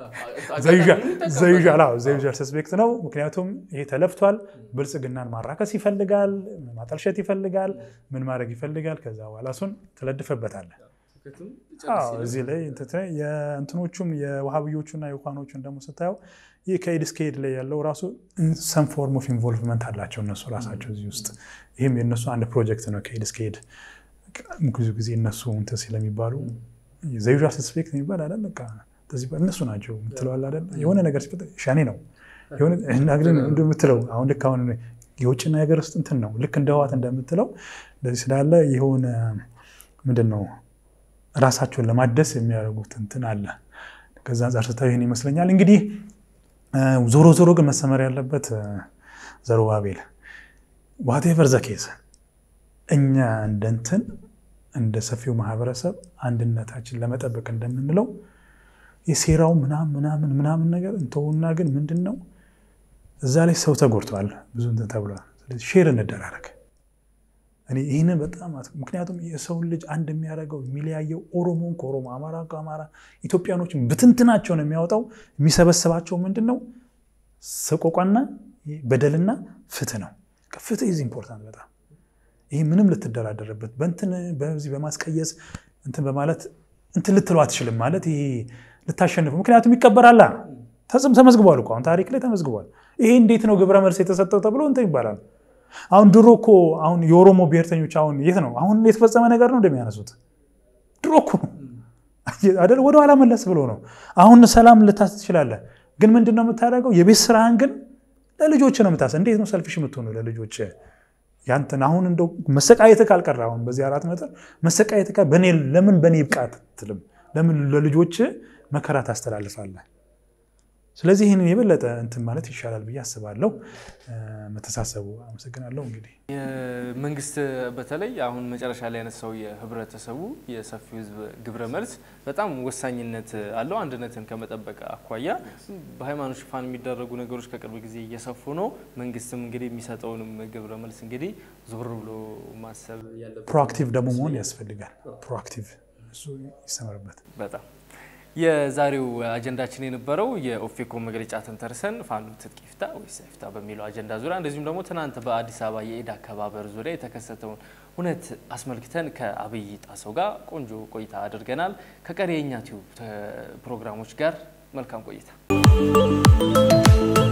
ዘዩዣል ሰስፔክት ነው። ምክንያቱም ይሄ ተለፍቷል። ብልጽግናን ማራከስ ይፈልጋል፣ ማጠልሸት ይፈልጋል፣ ምን ማድረግ ይፈልጋል። ከዛ በኋላ እሱን ትለድፈበታለህ። አዎ፣ እዚህ ላይ የእንትኖቹም የውሃብዮቹና የውኳኖቹን ደግሞ ስታየው ይህ ከኤድ እስከ ኤድ ላይ ያለው ራሱ ሰም ፎርም ኦፍ ኢንቮልቭመንት አላቸው እነሱ ራሳቸው እዚህ ውስጥ። ይህም የእነሱ አንድ ፕሮጀክት ነው ከኤድ እስከ ኤድ ብዙ ጊዜ እነሱ እንትን ስለሚባሉ ዘዩዣ ሰስፔክት የሚባል አለ በቃ እነሱ ናቸው የምትለዋል አይደል? የሆነ ነገር ሲፈጠር ሸኔ ነው እንደምትለው አሁን ልክ አሁን የውጭና የሀገር ውስጥ እንትን ነው ልክ እንደ ህዋት እንደምትለው እንደዚህ ስላለ የሆነ ምንድን ነው ራሳቸውን ለማደስ የሚያደርጉት እንትን አለ። ከዛ አንጻር ስታዩ ይህን ይመስለኛል። እንግዲህ ዞሮ ዞሮ ግን መሰመር ያለበት ዘሩባቤል ዋቴቨር ዘኬዝ እኛ እንደ እንትን እንደ ሰፊው ማህበረሰብ አንድነታችን ለመጠበቅ እንደምንለው የሴራው ምናምን ምናምን ምናምን ነገር እንተውና ግን ምንድን ነው እዛ ላይ ሰው ተጎድተዋል፣ ብዙ እንትን ተብሏል። ስለዚህ ሼር እንደራረግ። እኔ ይህንን በጣም ምክንያቱም የሰውን ልጅ አንድ የሚያደርገው የሚለያየው ኦሮሞን ከኦሮሞ አማራ ከአማራ ኢትዮጵያኖችን ብትንትናቸውን የሚያወጣው የሚሰበስባቸው ምንድን ነው ሰቆቋና በደልና ፍትህ ነው። ፍትህ ኢዝ ኢምፖርታንት በጣም ይህ ምንም ልትደራደርበት በእንትን በዚህ በማስቀየስ እንትን በማለት እንትን ልትለው አትችልም። ማለት ይሄ ልታሸንፉ ምክንያቱም ይቀበራላ ተመዝግቧል እኮ አሁን ታሪክ ላይ ተመዝግቧል። ይሄ እንዴት ነው ግብረ መልስ የተሰጠው ተብሎ እንትን ይባላል። አሁን ድሮ እኮ አሁን የኦሮሞ ብሔርተኞች አሁን የት ነው አሁን የተፈጸመ ነገር ነው እንደሚያነሱት ድሮ እኮ አይደል ወደኋላ መለስ ብሎ ነው። አሁን ሰላም ልታስ ትችላለህ፣ ግን ምንድን ነው የምታደርገው? የቤት ስራህን ግን ለልጆች ነው የምታስ እንዴት ነው ሰልፊሽ የምትሆኑ ለልጆች ያንተን አሁን እንደው መሰቃየት ካልቀረ አሁን በዚህ አራት መጠር መሰቃየት በኔ ለምን በእኔ ይብቃት ትልም ለምን ለልጆች መከራ ታስተላልፋለህ? ስለዚህ ይህንን የበለጠ እንትን ማለት ይሻላል ብዬ አስባለሁ። መተሳሰቡ። አመሰግናለሁ። እንግዲህ መንግስት በተለይ አሁን መጨረሻ ላይ ያነሳው የህብረተሰቡ የሰፊው ህዝብ ግብረ መልስ በጣም ወሳኝነት አለው። አንድነትን ከመጠበቅ አኳያ በሃይማኖት ሽፋን የሚደረጉ ነገሮች ከቅርብ ጊዜ እየሰፉ ነው። መንግስትም እንግዲህ የሚሰጠውንም ግብረ መልስ እንግዲህ ዞር ብሎ ማሰብ ያለበት ፕሮአክቲቭ ደግሞ መሆን ያስፈልጋል። ፕሮአክቲቭ እሱ ይሰመርበት። በጣም የዛሬው አጀንዳችን የነበረው የኦፌኮ መግለጫ ተንተርሰን ፋኖ ትጥቅ ይፍታ ወይስ አይፍታ በሚለው አጀንዳ ዙሪያ እንደዚሁም ደግሞ ትናንት በአዲስ አበባ የኢድ አከባበር ዙሪያ የተከሰተውን እውነት አስመልክተን ከአብይ ጣሰው ጋር ቆንጆ ቆይታ አድርገናል። ከቀሪ የእኛ ቲዩብ ፕሮግራሞች ጋር መልካም ቆይታ